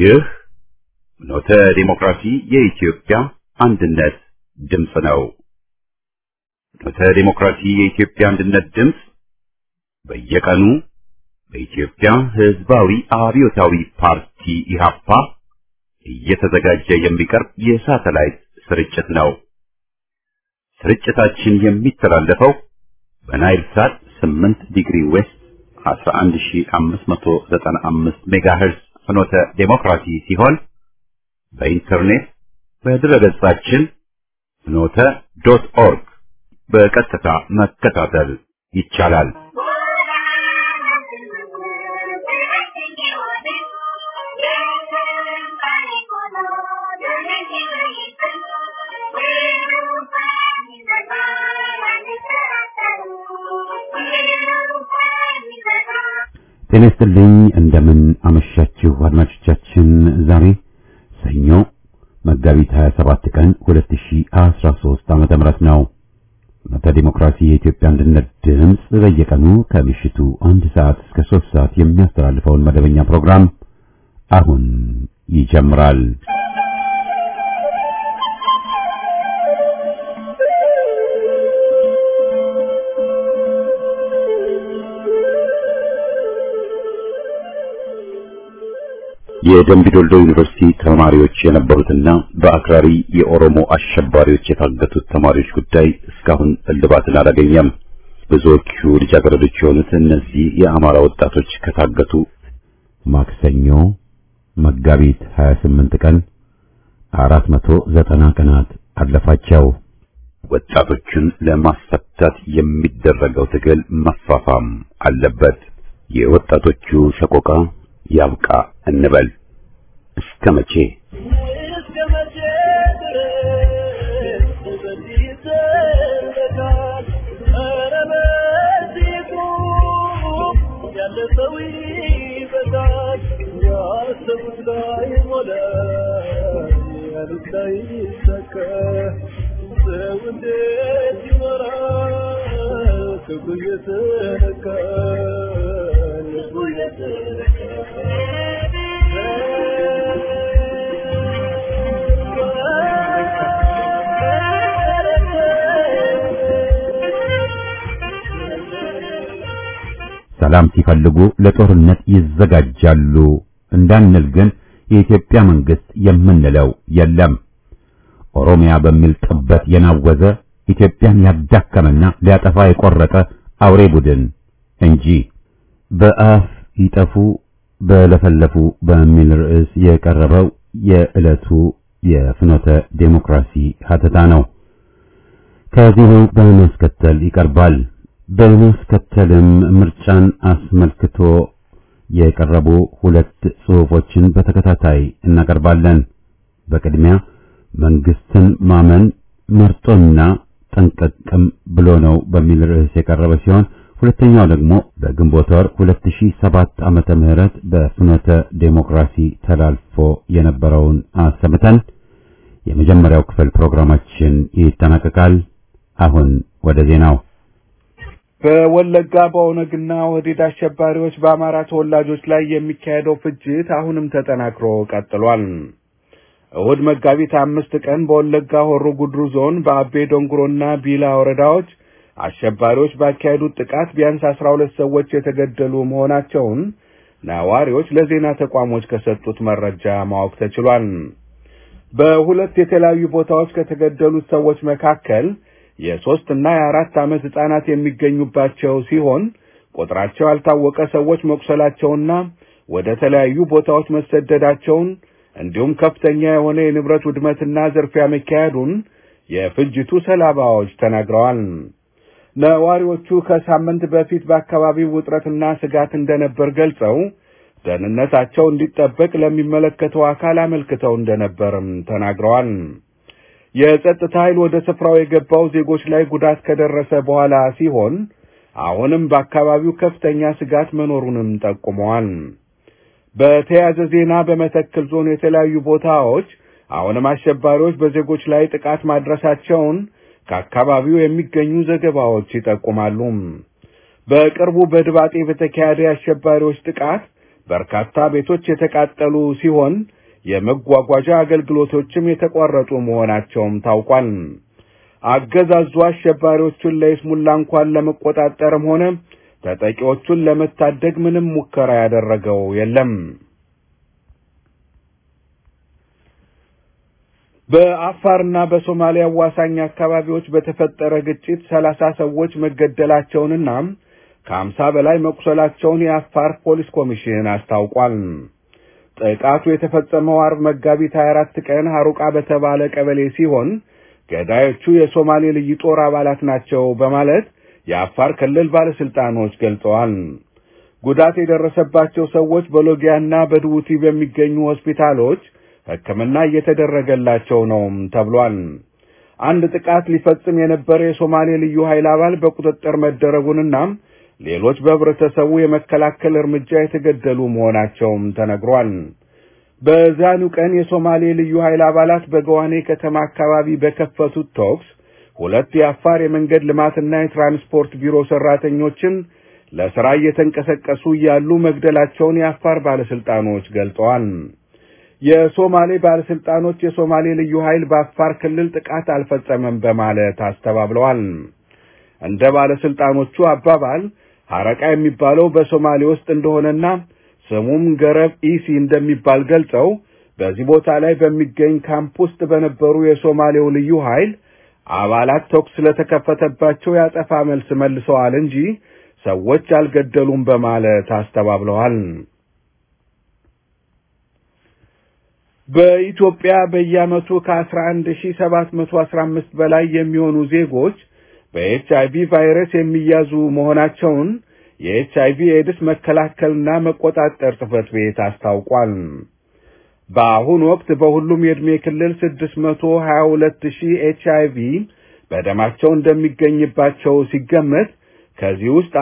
ይህ ኖተ ዲሞክራሲ የኢትዮጵያ አንድነት ድምፅ ነው። ኖተ ዲሞክራሲ የኢትዮጵያ አንድነት ድምፅ በየቀኑ በኢትዮጵያ ሕዝባዊ አብዮታዊ ፓርቲ ኢህአፓ እየተዘጋጀ የሚቀርብ የሳተላይት ስርጭት ነው። ስርጭታችን የሚተላለፈው በናይል ሳት 8 ዲግሪ ዌስት 11595 ሜጋሄርዝ ፍኖተ ዴሞክራሲ ሲሆን በኢንተርኔት በድረገጻችን ፍኖተ ዶት ኦርግ በቀጥታ መከታተል ይቻላል። ጤና ይስጥልኝ። እንደምን አመሻችሁ አድማጮቻችን። ዛሬ ሰኞ መጋቢት 27 ቀን 2013 ዓመተ ምህረት ነው። መተ ዲሞክራሲ የኢትዮጵያ አንድነት ድምፅ በየቀኑ ከምሽቱ አንድ ሰዓት እስከ 3 ሰዓት የሚያስተላልፈውን መደበኛ ፕሮግራም አሁን ይጀምራል። የደምቢዶልዶ ዩኒቨርሲቲ ተማሪዎች የነበሩትና በአክራሪ የኦሮሞ አሸባሪዎች የታገቱት ተማሪዎች ጉዳይ እስካሁን እልባትን አላገኘም። ብዙዎቹ ልጃገረዶች የሆኑት እነዚህ የአማራ ወጣቶች ከታገቱ ማክሰኞ መጋቢት 28 ቀን 490 ቀናት አለፋቸው። ወጣቶቹን ለማስፈታት የሚደረገው ትግል መፋፋም አለበት። የወጣቶቹ ሰቆቃ ያብቃ እንበል። እስከ መቼ ሰላም ሲፈልጉ ለጦርነት ይዘጋጃሉ እንዳንል ግን የኢትዮጵያ መንግስት የምንለው የለም። ኦሮሚያ በሚል ጥበት የናወዘ ኢትዮጵያን ያዳከመና ሊያጠፋ የቆረጠ አውሬ ቡድን እንጂ በአፍ ይጠፉ በለፈለፉ በሚል ርዕስ የቀረበው የዕለቱ የፍኖተ ዴሞክራሲ ሀተታ ነው። ከዚሁ በማስከተል ይቀርባል። በማስከተልም ምርጫን አስመልክቶ የቀረቡ ሁለት ጽሑፎችን በተከታታይ እናቀርባለን። በቅድሚያ መንግስትን ማመን መርጦና ጠንቀቅም ብሎ ነው በሚል ርዕስ የቀረበ ሲሆን ሁለተኛው ደግሞ በግንቦት ወር 2007 ዓመተ ምህረት በፍኖተ ዴሞክራሲ ተላልፎ የነበረውን አሰምተን የመጀመሪያው ክፍል ፕሮግራማችን ይጠናቀቃል። አሁን ወደ ዜናው። በወለጋ በኦነግና ወዲድ አሸባሪዎች በአማራ ተወላጆች ላይ የሚካሄደው ፍጅት አሁንም ተጠናክሮ ቀጥሏል። እሁድ መጋቢት አምስት ቀን በወለጋ ሆሮ ጉድሩ ዞን በአቤ ዶንጉሮና ቢላ ወረዳዎች አሸባሪዎች ባካሄዱት ጥቃት ቢያንስ አስራ ሁለት ሰዎች የተገደሉ መሆናቸውን ነዋሪዎች ለዜና ተቋሞች ከሰጡት መረጃ ማወቅ ተችሏል። በሁለት የተለያዩ ቦታዎች ከተገደሉት ሰዎች መካከል የሶስት እና የአራት ዓመት ሕፃናት የሚገኙባቸው ሲሆን ቁጥራቸው ያልታወቀ ሰዎች መቁሰላቸውና ወደ ተለያዩ ቦታዎች መሰደዳቸውን እንዲሁም ከፍተኛ የሆነ የንብረት ውድመትና ዝርፊያ መካሄዱን የፍጅቱ ሰለባዎች ተናግረዋል። ነዋሪዎቹ ከሳምንት በፊት በአካባቢው ውጥረትና ስጋት እንደነበር ገልጸው ደህንነታቸው እንዲጠበቅ ለሚመለከተው አካል አመልክተው እንደነበርም ተናግረዋል። የጸጥታ ኃይል ወደ ስፍራው የገባው ዜጎች ላይ ጉዳት ከደረሰ በኋላ ሲሆን አሁንም በአካባቢው ከፍተኛ ስጋት መኖሩንም ጠቁመዋል። በተያያዘ ዜና በመተክል ዞን የተለያዩ ቦታዎች አሁንም አሸባሪዎች በዜጎች ላይ ጥቃት ማድረሳቸውን ከአካባቢው የሚገኙ ዘገባዎች ይጠቁማሉ። በቅርቡ በድባጤ በተካሄደ የአሸባሪዎች ጥቃት በርካታ ቤቶች የተቃጠሉ ሲሆን የመጓጓዣ አገልግሎቶችም የተቋረጡ መሆናቸውም ታውቋል። አገዛዙ አሸባሪዎቹን ለይስሙላ እንኳን ለመቆጣጠርም ሆነ ተጠቂዎቹን ለመታደግ ምንም ሙከራ ያደረገው የለም። በአፋርና በሶማሊያ አዋሳኝ አካባቢዎች በተፈጠረ ግጭት ሰላሳ ሰዎች መገደላቸውንና ከአምሳ በላይ መቁሰላቸውን የአፋር ፖሊስ ኮሚሽን አስታውቋል። ጥቃቱ የተፈጸመው አርብ መጋቢት 24 ቀን ሐሩቃ በተባለ ቀበሌ ሲሆን ገዳዮቹ የሶማሌ ልዩ ጦር አባላት ናቸው በማለት የአፋር ክልል ባለስልጣኖች ገልጸዋል። ጉዳት የደረሰባቸው ሰዎች በሎጊያና በድቡቲ በሚገኙ ሆስፒታሎች ሕክምና እየተደረገላቸው ነው ተብሏል። አንድ ጥቃት ሊፈጽም የነበረ የሶማሌ ልዩ ኃይል አባል በቁጥጥር መደረጉንና ሌሎች በህብረተሰቡ የመከላከል እርምጃ የተገደሉ መሆናቸውም ተነግሯል። በዛኑ ቀን የሶማሌ ልዩ ኃይል አባላት በገዋኔ ከተማ አካባቢ በከፈቱት ተኩስ ሁለት የአፋር የመንገድ ልማትና የትራንስፖርት ቢሮ ሰራተኞችን ለስራ እየተንቀሳቀሱ እያሉ መግደላቸውን የአፋር ባለስልጣኖች ገልጸዋል። የሶማሌ ባለስልጣኖች የሶማሌ ልዩ ኃይል በአፋር ክልል ጥቃት አልፈጸመም በማለት አስተባብለዋል። እንደ ባለስልጣኖቹ አባባል ሐረቃ የሚባለው በሶማሌ ውስጥ እንደሆነና ስሙም ገረብ ኢሲ እንደሚባል ገልጸው በዚህ ቦታ ላይ በሚገኝ ካምፕ ውስጥ በነበሩ የሶማሌው ልዩ ኃይል አባላት ተኩስ ስለተከፈተባቸው ያጸፋ መልስ መልሰዋል እንጂ ሰዎች አልገደሉም በማለት አስተባብለዋል። በኢትዮጵያ በየዓመቱ ከ11715 በላይ የሚሆኑ ዜጎች በኤች አይቪ ቫይረስ የሚያዙ መሆናቸውን የኤች አይቪ ኤድስ መከላከልና መቆጣጠር ጽሕፈት ቤት አስታውቋል። በአሁኑ ወቅት በሁሉም የዕድሜ ክልል 622 ሺህ ኤች አይቪ በደማቸው እንደሚገኝባቸው ሲገመት ከዚህ ውስጥ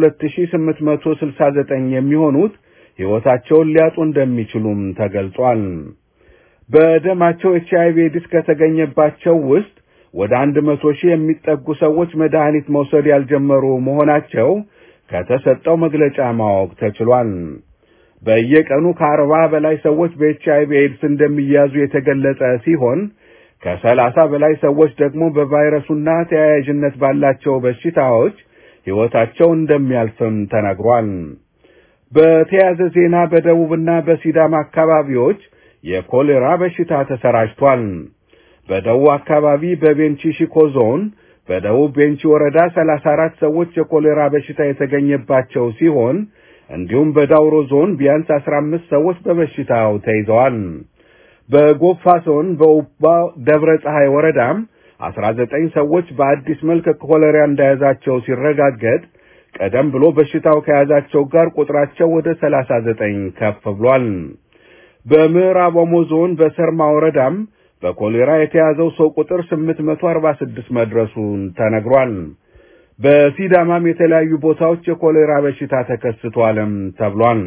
12869 የሚሆኑት ሕይወታቸውን ሊያጡ እንደሚችሉም ተገልጿል። በደማቸው ኤች አይቪ ኤድስ ከተገኘባቸው ውስጥ ወደ አንድ መቶ ሺህ የሚጠጉ ሰዎች መድኃኒት መውሰድ ያልጀመሩ መሆናቸው ከተሰጠው መግለጫ ማወቅ ተችሏል። በየቀኑ ከአርባ በላይ ሰዎች በኤች አይቪ ኤድስ እንደሚያዙ የተገለጸ ሲሆን ከሰላሳ በላይ ሰዎች ደግሞ በቫይረሱና ተያያዥነት ባላቸው በሽታዎች ሕይወታቸው እንደሚያልፍም ተነግሯል። በተያያዘ ዜና በደቡብና በሲዳማ አካባቢዎች የኮሌራ በሽታ ተሰራጭቷል። በደቡብ አካባቢ በቤንቺ ሺኮ ዞን በደቡብ ቤንቺ ወረዳ 34 ሰዎች የኮሌራ በሽታ የተገኘባቸው ሲሆን እንዲሁም በዳውሮ ዞን ቢያንስ 15 ሰዎች በበሽታው ተይዘዋል። በጎፋ ዞን በኡባ ደብረ ፀሐይ ወረዳም 19 ሰዎች በአዲስ መልክ ኮሌራ እንደያዛቸው ሲረጋገጥ ቀደም ብሎ በሽታው ከያዛቸው ጋር ቁጥራቸው ወደ 39 ከፍ ብሏል። በምዕራብ ኦሞ ዞን በሰርማ ወረዳም በኮሌራ የተያዘው ሰው ቁጥር 846 መድረሱን ተነግሯል። በሲዳማም የተለያዩ ቦታዎች የኮሌራ በሽታ ተከስቷልም ተብሏል።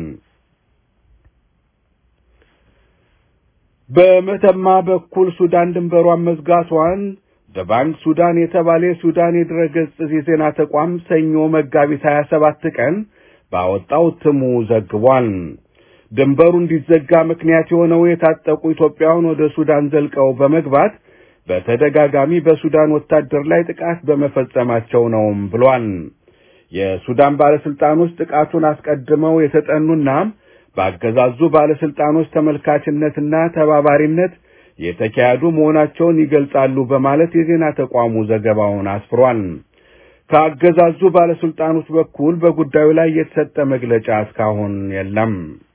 በመተማ በኩል ሱዳን ድንበሯን መዝጋቷን ደባንክ ሱዳን የተባለ የሱዳን የድረገጽ የዜና ተቋም ሰኞ መጋቢት 27 ቀን ባወጣው እትሙ ዘግቧል። ድንበሩ እንዲዘጋ ምክንያት የሆነው የታጠቁ ኢትዮጵያውያን ወደ ሱዳን ዘልቀው በመግባት በተደጋጋሚ በሱዳን ወታደር ላይ ጥቃት በመፈጸማቸው ነውም ብሏል። የሱዳን ባለስልጣኖች ጥቃቱን አስቀድመው የተጠኑና በአገዛዙ ባለስልጣኖች ተመልካችነትና ተባባሪነት የተካሄዱ መሆናቸውን ይገልጻሉ በማለት የዜና ተቋሙ ዘገባውን አስፍሯል። ከአገዛዙ ባለስልጣኖች በኩል በጉዳዩ ላይ የተሰጠ መግለጫ እስካሁን የለም።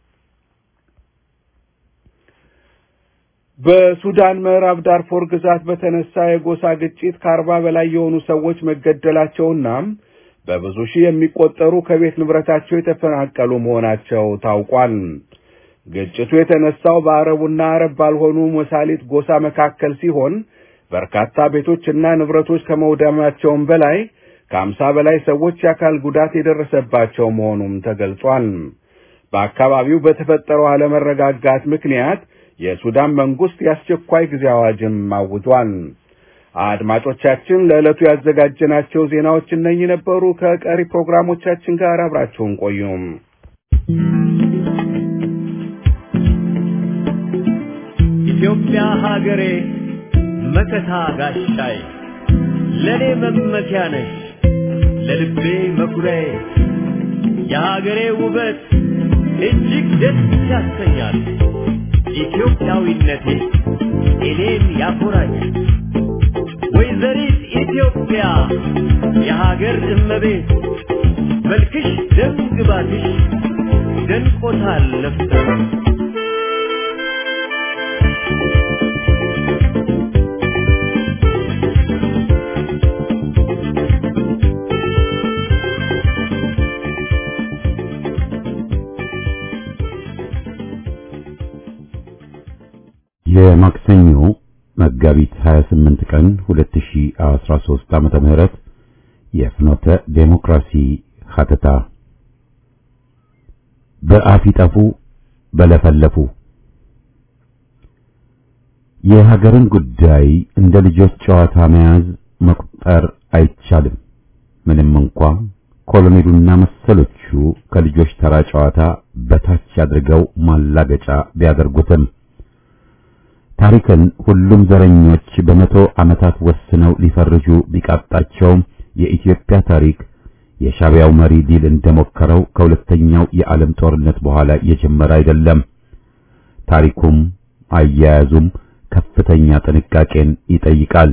በሱዳን ምዕራብ ዳርፎር ግዛት በተነሳ የጎሳ ግጭት ከአርባ በላይ የሆኑ ሰዎች መገደላቸውና በብዙ ሺህ የሚቆጠሩ ከቤት ንብረታቸው የተፈናቀሉ መሆናቸው ታውቋል። ግጭቱ የተነሳው በአረቡና አረብ ባልሆኑ መሳሊት ጎሳ መካከል ሲሆን በርካታ ቤቶችና ንብረቶች ከመውደማቸውም በላይ ከአምሳ በላይ ሰዎች የአካል ጉዳት የደረሰባቸው መሆኑም ተገልጿል። በአካባቢው በተፈጠረው አለመረጋጋት ምክንያት የሱዳን መንግስት የአስቸኳይ ጊዜ አዋጅም አውጇል። አድማጮቻችን ለዕለቱ ያዘጋጀናቸው ዜናዎች እነኚህ ነበሩ። ከቀሪ ፕሮግራሞቻችን ጋር አብራችሁን ቆዩም። ኢትዮጵያ ሀገሬ መከታ ጋሻዬ ለኔ መመኪያ ነሽ ለልቤ መኩሪያዬ የሀገሬ ውበት እጅግ ደስ ያሰኛል። ኢትዮጵያዊነቴ እኔን ያኮራኛል። ወይዘሪት ኢትዮጵያ የሀገር እመቤት መልክሽ ደም ግባትሽ ደንቆታል ነፍሰ የማክሰኞ መጋቢት 28 ቀን 2013 ዓመተ ምህረት የፍኖተ ዴሞክራሲ ሀተታ በአፊጠፉ በለፈለፉ የሀገርን ጉዳይ እንደ ልጆች ጨዋታ መያዝ መቁጠር አይቻልም። ምንም እንኳ ኮሎኔሉና መሰሎቹ ከልጆች ተራ ጨዋታ በታች አድርገው ማላገጫ ቢያደርጉትም ታሪክን ሁሉም ዘረኞች በመቶ ዓመታት ወስነው ሊፈርጁ ቢቃጣቸውም የኢትዮጵያ ታሪክ የሻቢያው መሪ ዲል እንደሞከረው ከሁለተኛው የዓለም ጦርነት በኋላ የጀመረ አይደለም። ታሪኩም አያያዙም ከፍተኛ ጥንቃቄን ይጠይቃል።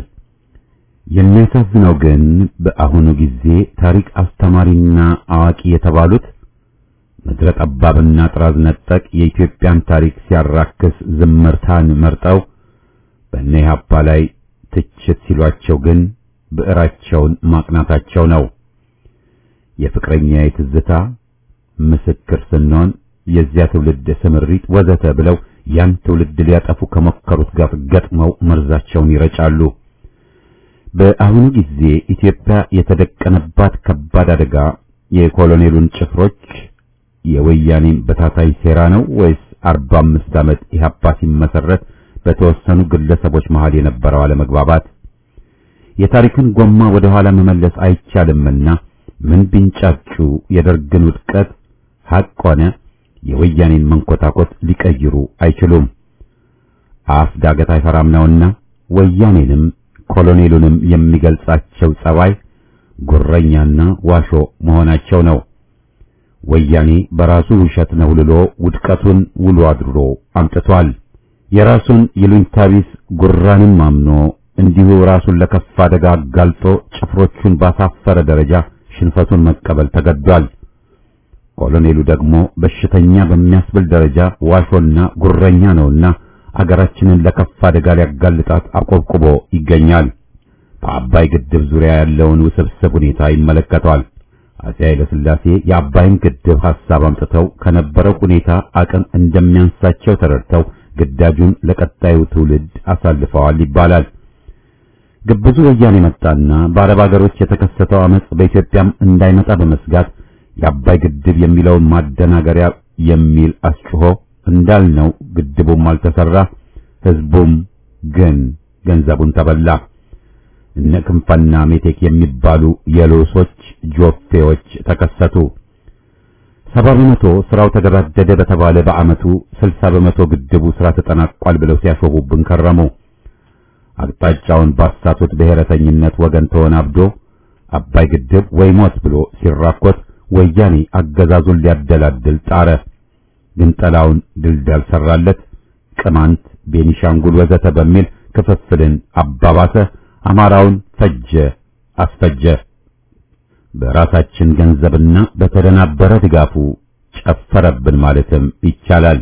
የሚያሳዝነው ግን በአሁኑ ጊዜ ታሪክ አስተማሪና አዋቂ የተባሉት ምድረ ጠባብና ጥራዝ ነጠቅ የኢትዮጵያን ታሪክ ሲያራክስ ዝምርታን መርጠው በእነ ኢህአፓ ላይ ትችት ሲሏቸው ግን ብዕራቸውን ማቅናታቸው ነው። የፍቅረኛ የትዝታ ምስክር ስንሆን የዚያ ትውልድ ስምሪት ወዘተ ብለው ያን ትውልድ ሊያጠፉ ከሞከሩት ጋር ገጥመው መርዛቸውን ይረጫሉ። በአሁኑ ጊዜ ኢትዮጵያ የተደቀነባት ከባድ አደጋ የኮሎኔሉን ጭፍሮች የወያኔን በታታይ ሴራ ነው ወይስ 45 ዓመት ኢህአፓ ሲመሰረት በተወሰኑ ግለሰቦች መሃል የነበረው አለመግባባት? የታሪክን ጎማ ወደ ኋላ መመለስ አይቻልምና ምን ቢንጫጩ የደርግን ውድቀት ሐቅ ሆነ የወያኔን መንኮታኮት ሊቀይሩ አይችሉም። አፍ ዳገት አይፈራም ነውና ወያኔንም ኮሎኔሉንም የሚገልጻቸው ጸባይ ጉረኛና ዋሾ መሆናቸው ነው። ወያኔ በራሱ ውሸት ነው ልሎ ውድቀቱን ውሎ አድሮ አምጥቷል። የራሱን ይሉኝታቢስ ጉራንም አምኖ እንዲሁ ራሱን ለከፋ አደጋ አጋልጦ ጭፍሮቹን ባሳፈረ ደረጃ ሽንፈቱን መቀበል ተገዷል። ኮሎኔሉ ደግሞ በሽተኛ በሚያስብል ደረጃ ዋሾና ጉረኛ ነውና አገራችንን ለከፋ አደጋ ሊያጋልጣት አቆብቁቦ ይገኛል። በአባይ ግድብ ዙሪያ ያለውን ውስብስብ ሁኔታ ይመለከቷል። አፄ ኃይለ ሥላሴ የአባይን ግድብ ሐሳብ አምጥተው ከነበረው ሁኔታ አቅም እንደሚያንሳቸው ተረድተው ግዳጁን ለቀጣዩ ትውልድ አሳልፈዋል ይባላል። ግብዙ ወያኔ መጣና በአረብ ሀገሮች የተከሰተው አመጽ በኢትዮጵያም እንዳይመጣ በመስጋት የአባይ ግድብ የሚለውን ማደናገሪያ የሚል አስጭሆ እንዳልነው ግድቡም አልተሰራ፣ ህዝቡም ግን ገንዘቡን ተበላ። እነ ክንፈና ሜቴክ የሚባሉ የሎሶች ጆፌዎች ተከሰቱ። ሰባ በመቶ ስራው ተገባደደ በተባለ በአመቱ ስልሳ በመቶ ግድቡ ስራ ተጠናቋል ብለው ሲያሾቡብን ከረሙ። አቅጣጫውን ባሳቱት ብሔረተኝነት ወገን ተወናብዶ አባይ ግድብ ወይ ሞት ብሎ ሲራኮት ወያኔ አገዛዙን ሊያደላድል ጣረ። ግንጠላውን ድልዳል ሰራለት። ቅማንት፣ ቤኒሻንጉል ወዘተ በሚል ክፍፍልን አባባሰ። አማራውን ፈጀ፣ አስፈጀ። በራሳችን ገንዘብና በተደናበረ ድጋፉ ጨፈረብን ማለትም ይቻላል።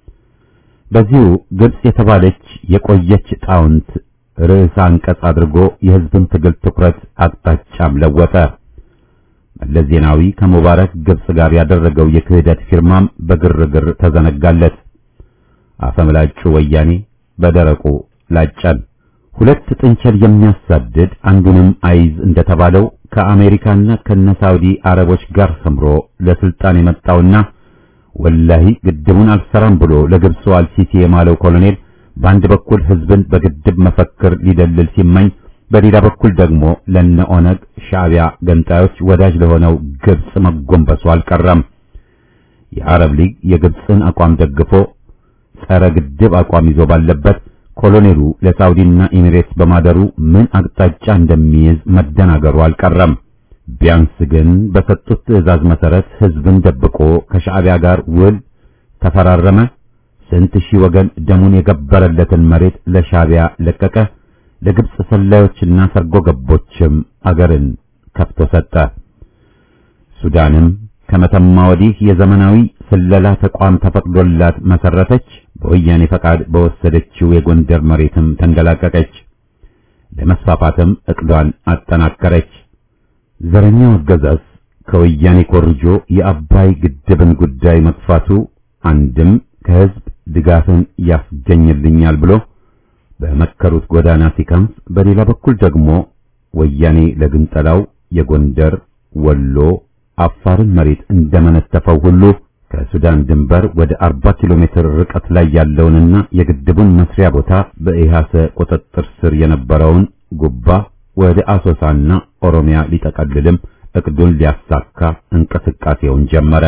በዚሁ ግብጽ የተባለች የቆየች ጣውንት ርዕሰ አንቀጽ አድርጎ የህዝብን ትግል ትኩረት አቅጣጫም ለወጠ። መለስ ዜናዊ ከሙባረክ ግብጽ ጋር ያደረገው የክህደት ፊርማም በግርግር ተዘነጋለት። አፈምላጩ ወያኔ በደረቁ ላጨን። ሁለት ጥንቸል የሚያሳድድ አንዱንም አይዝ እንደተባለው ከአሜሪካና ከነሳውዲ አረቦች ጋር ሰምሮ ለስልጣን የመጣውና ወላሂ ግድቡን አልሰራም ብሎ ለግብፁ አልሲሲ የማለው ኮሎኔል በአንድ በኩል ህዝብን በግድብ መፈክር ሊደልል ሲመኝ፣ በሌላ በኩል ደግሞ ለነ ኦነግ ሻዕቢያ ገንጣዮች ወዳጅ ለሆነው ግብጽ መጎንበሱ አልቀረም። የአረብ ሊግ የግብፅን አቋም ደግፎ ጸረ ግድብ አቋም ይዞ ባለበት ኮሎኔሉ ለሳውዲና ኤሚሬትስ በማደሩ ምን አቅጣጫ እንደሚይዝ መደናገሩ አልቀረም። ቢያንስ ግን በሰጡት ትዕዛዝ መሰረት ህዝብን ደብቆ ከሻዕቢያ ጋር ውል ተፈራረመ። ስንት ሺህ ወገን ደሙን የገበረለትን መሬት ለሻዕቢያ ለቀቀ። ለግብጽ ሰላዮችና ሰርጎ ገቦችም አገርን ከፍቶ ሰጠ። ሱዳንም ከመተማ ወዲህ የዘመናዊ ስለላ ተቋም ተፈቅዶላት መሰረተች። በወያኔ ፈቃድ በወሰደችው የጎንደር መሬትም ተንገላቀቀች። ለመስፋፋትም እቅዷን አጠናከረች። ዘረኛው አገዛዝ ከወያኔ ኮርጆ የአባይ ግድብን ጉዳይ መጥፋቱ አንድም ከህዝብ ድጋፍን ያስገኝልኛል ብሎ በመከሩት ጎዳና ሲከንፍ፣ በሌላ በኩል ደግሞ ወያኔ ለግንጠላው የጎንደር ወሎ አፋርን መሬት እንደመነተፈው ሁሉ ከሱዳን ድንበር ወደ 40 ኪሎ ሜትር ርቀት ላይ ያለውንና የግድቡን መስሪያ ቦታ በኢሃሰ ቁጥጥር ስር የነበረውን ጉባ ወደ አሶሳና ኦሮሚያ ሊጠቀልልም እቅዱን ሊያሳካ እንቅስቃሴውን ጀመረ።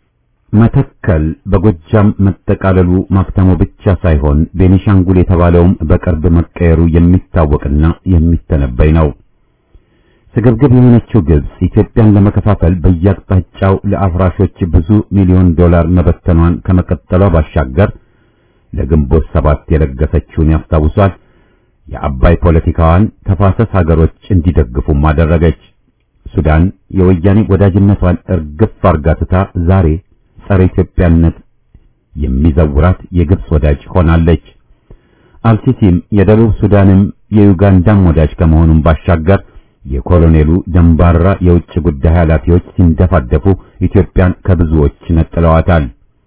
መተከል በጎጃም መጠቃለሉ ማክተሙ ብቻ ሳይሆን ቤኒሻንጉል የተባለውም በቅርብ መቀየሩ የሚታወቅና የሚተነበይ ነው። ስግብግብ የሆነችው ግብጽ ኢትዮጵያን ለመከፋፈል በየአቅጣጫው ለአፍራሾች ብዙ ሚሊዮን ዶላር መበተኗን ከመቀጠሏ ባሻገር ለግንቦት ሰባት የለገሰችውን ያስታውሷል። የአባይ ፖለቲካዋን ተፋሰስ ሀገሮች እንዲደግፉም አደረገች። ሱዳን የወያኔ ወዳጅነቷን እርግፍ አርጋ ትታ ዛሬ ጸረ ኢትዮጵያነት የሚዘውራት የግብጽ ወዳጅ ሆናለች። አልሲሲም የደቡብ ሱዳንም የዩጋንዳም ወዳጅ ከመሆኑም ባሻገር የኮሎኔሉ ደንባራ የውጭ ጉዳይ ኃላፊዎች ሲንደፋደፉ ኢትዮጵያን ከብዙዎች ነጥለዋታል።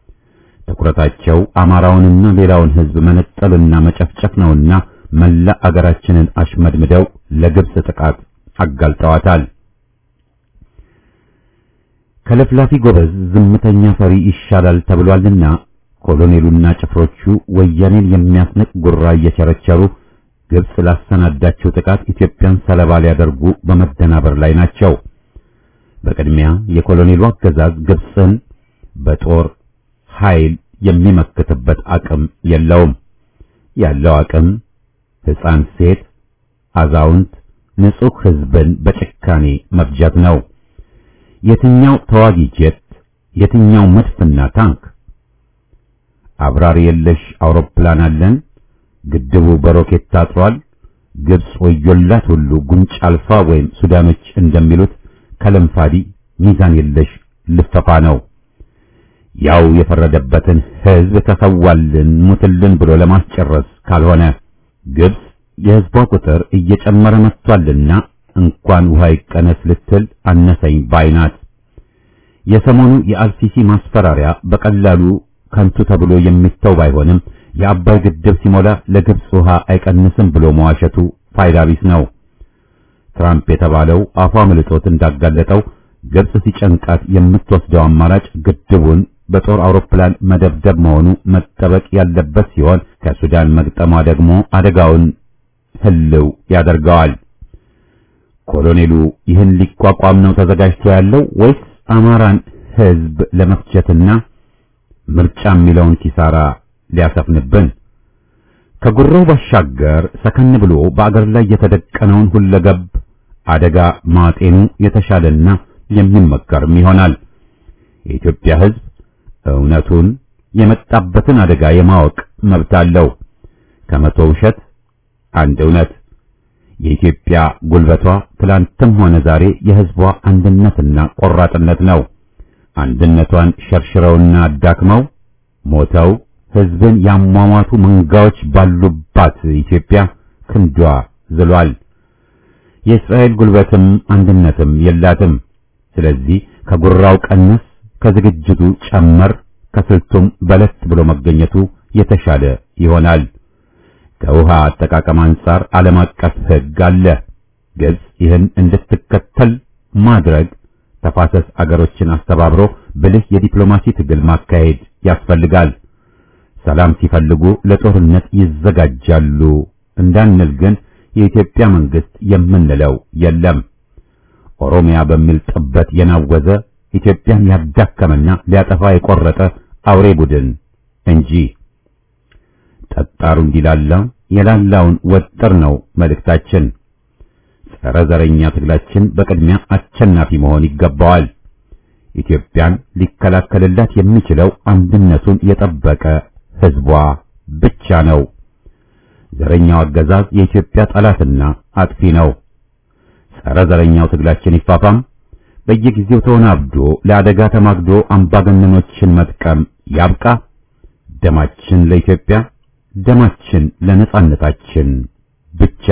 ትኩረታቸው አማራውንና ሌላውን ሕዝብ መነጠልና መጨፍጨፍ ነውና መላ አገራችንን አሽመድምደው ለግብጽ ጥቃት አጋልጠዋታል። ከለፍላፊ ጎበዝ ዝምተኛ ፈሪ ይሻላል ተብሏልና ኮሎኔሉና ጭፍሮቹ ወያኔን የሚያስንቅ ጉራ እየቸረቸሩ ግብጽ ላሰናዳቸው ጥቃት ኢትዮጵያን ሰለባ ሊያደርጉ በመደናበር ላይ ናቸው። በቅድሚያ የኮሎኔሉ አገዛዝ ግብጽን በጦር ኃይል የሚመክትበት አቅም የለውም። ያለው አቅም ሕፃን፣ ሴት፣ አዛውንት፣ ንጹሕ ሕዝብን በጭካኔ መፍጀት ነው። የትኛው ተዋጊ ጄት፣ የትኛው መድፍና ታንክ፣ አብራሪ የለሽ አውሮፕላን አለን? ግድቡ በሮኬት ታጥሯል። ግብጽ ወዮላት ሁሉ ጉንጭ አልፋ ወይም ሱዳኖች እንደሚሉት ከለምፋዲ ሚዛን የለሽ ልፈፋ ነው። ያው የፈረደበትን ሕዝብ ተሰዋልን ሙትልን ብሎ ለማስጨረስ ካልሆነ ግብጽ የሕዝቧ ቁጥር እየጨመረ መጥቷልና እንኳን ውሃ ይቀነስ ልትል አነሰኝ ባይናት። የሰሞኑ የአልሲሲ ማስፈራሪያ በቀላሉ ከንቱ ተብሎ የሚተው ባይሆንም የአባይ ግድብ ሲሞላ ለግብጽ ውሃ አይቀንስም ብሎ መዋሸቱ ፋይዳ ቢስ ነው። ትራምፕ የተባለው አፏ ምልጦት እንዳጋለጠው ግብጽ ሲጨንቃት የምትወስደው አማራጭ ግድቡን በጦር አውሮፕላን መደብደብ መሆኑ መጠበቅ ያለበት ሲሆን ከሱዳን መግጠሟ ደግሞ አደጋውን ህልው ያደርገዋል። ኮሎኔሉ ይህን ሊቋቋም ነው ተዘጋጅቶ ያለው ወይስ አማራን ህዝብ ለመፍጀትና ምርጫ የሚለውን ኪሳራ ሊያሰፍንብን? ከጉሮው ባሻገር ሰከን ብሎ በአገር ላይ የተደቀነውን ሁለገብ አደጋ ማጤኑ የተሻለና የሚመከርም ይሆናል። የኢትዮጵያ ህዝብ እውነቱን የመጣበትን አደጋ የማወቅ መብት አለው። ከመቶ ውሸት አንድ እውነት። የኢትዮጵያ ጉልበቷ ትላንትም ሆነ ዛሬ የህዝቧ አንድነትና ቆራጥነት ነው። አንድነቷን ሸርሽረውና አዳክመው ሞተው ህዝብን ያሟሟቱ መንጋዎች ባሉባት ኢትዮጵያ ክንዷ ዝሏል። የእስራኤል ጉልበትም አንድነትም የላትም። ስለዚህ ከጉራው ቀነስ፣ ከዝግጅቱ ጨመር፣ ከስልቱም በለስ ብሎ መገኘቱ የተሻለ ይሆናል። ከውሃ አጠቃቀም አንጻር ዓለም አቀፍ ህግ አለ። ግብጽ ይህን እንድትከተል ማድረግ ተፋሰስ አገሮችን አስተባብሮ ብልህ የዲፕሎማሲ ትግል ማካሄድ ያስፈልጋል። ሰላም ሲፈልጉ ለጦርነት ይዘጋጃሉ እንዳንል ግን የኢትዮጵያ መንግስት የምንለው የለም። ኦሮሚያ በሚል ጥበት የናወዘ ኢትዮጵያን ያዳከመና ሊያጠፋ የቆረጠ አውሬ ቡድን እንጂ ጠጣሩ እንዲላላ የላላውን ወጥር ነው መልእክታችን። ጸረ ዘረኛ ትግላችን በቅድሚያ አሸናፊ መሆን ይገባዋል። ኢትዮጵያን ሊከላከልላት የሚችለው አንድነቱን የጠበቀ ህዝቧ ብቻ ነው። ዘረኛው አገዛዝ የኢትዮጵያ ጠላትና አጥፊ ነው። ጸረ ዘረኛው ትግላችን ይፋፋም። በየጊዜው ተወናብዶ ለአደጋ ተማግዶ አምባገነኖችን መጥቀም ያብቃ። ደማችን ለኢትዮጵያ፣ ደማችን ለነጻነታችን ብቻ።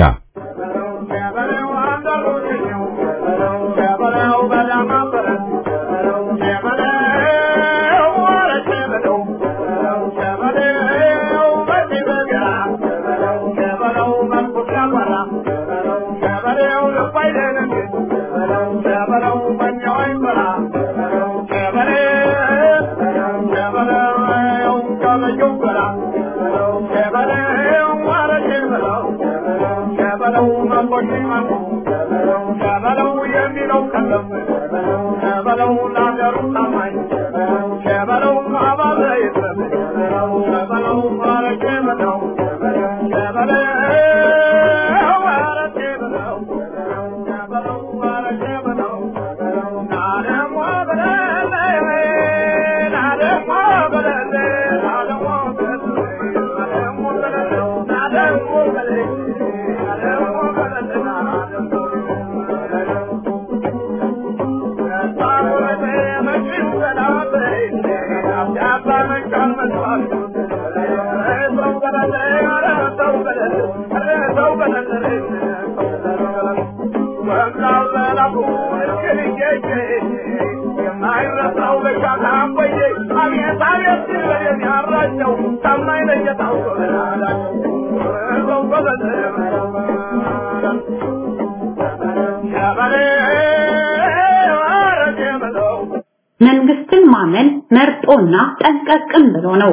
መንግስትን ማመን መርጦና ጠንቀቅም ብሎ ነው።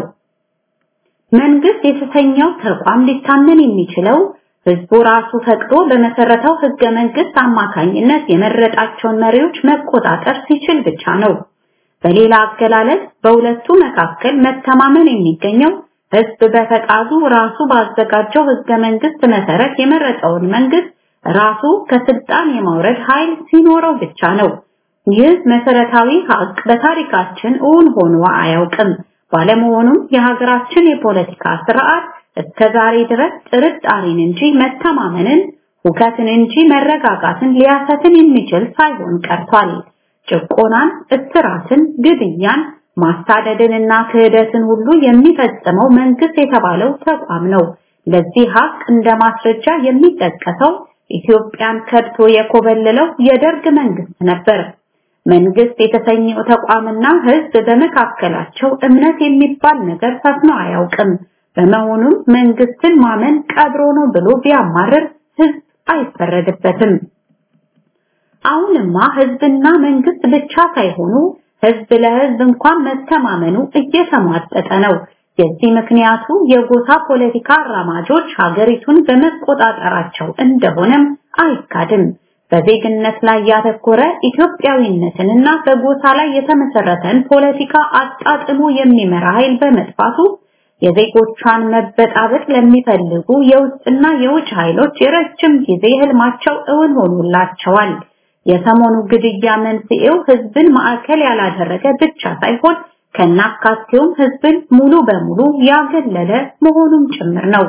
መንግስት የተሰኘው ተቋም ሊታመን የሚችለው ህዝቡ ራሱ ፈቅዶ በመሰረተው ህገ መንግስት አማካኝነት የመረጣቸውን መሪዎች መቆጣጠር ሲችል ብቻ ነው። በሌላ አገላለጽ በሁለቱ መካከል መተማመን የሚገኘው ህዝብ በፈቃዱ ራሱ ባዘጋጀው ህገ መንግስት መሰረት የመረጠውን መንግስት ራሱ ከስልጣን የማውረድ ኃይል ሲኖረው ብቻ ነው። ይህ መሰረታዊ ሀቅ በታሪካችን እውን ሆኖ አያውቅም። ባለመሆኑም የሀገራችን የፖለቲካ ስርዓት እስከ ዛሬ ድረስ ጥርጣሬን እንጂ መተማመንን፣ ሁከትን እንጂ መረጋጋትን ሊያሰትን የሚችል ሳይሆን ቀርቷል። ጭቆናን፣ እስራትን፣ ግድያን፣ ማሳደድንና ክህደትን ሁሉ የሚፈጽመው መንግስት የተባለው ተቋም ነው። ለዚህ ሀቅ እንደ ማስረጃ የሚጠቀሰው ኢትዮጵያን ከድቶ የኮበለለው የደርግ መንግስት ነበር። መንግስት የተሰኘው ተቋምና ህዝብ በመካከላቸው እምነት የሚባል ነገር ሰፍኖ አያውቅም። በመሆኑም መንግስትን ማመን ቀብሮ ነው ብሎ ቢያማርር ህዝብ አይፈረድበትም። አሁንማ ህዝብና መንግስት ብቻ ሳይሆኑ ህዝብ ለህዝብ እንኳን መተማመኑ እየተሟጠጠ ነው። የዚህ ምክንያቱ የጎሳ ፖለቲካ አራማጆች ሀገሪቱን በመቆጣጠራቸው እንደሆነም አይካድም። በዜግነት ላይ ያተኮረ ኢትዮጵያዊነትንና በጎሳ ላይ የተመሰረተን ፖለቲካ አጣጥሞ የሚመራ ኃይል በመጥፋቱ የዜጎቿን መበጣበጥ ለሚፈልጉ የውስጥና የውጭ ኃይሎች የረጅም ጊዜ ህልማቸው እውን ሆኖላቸዋል። የሰሞኑ ግድያ መንስኤው ህዝብን ማዕከል ያላደረገ ብቻ ሳይሆን ከናካቴውም ህዝብን ሙሉ በሙሉ ያገለለ መሆኑም ጭምር ነው።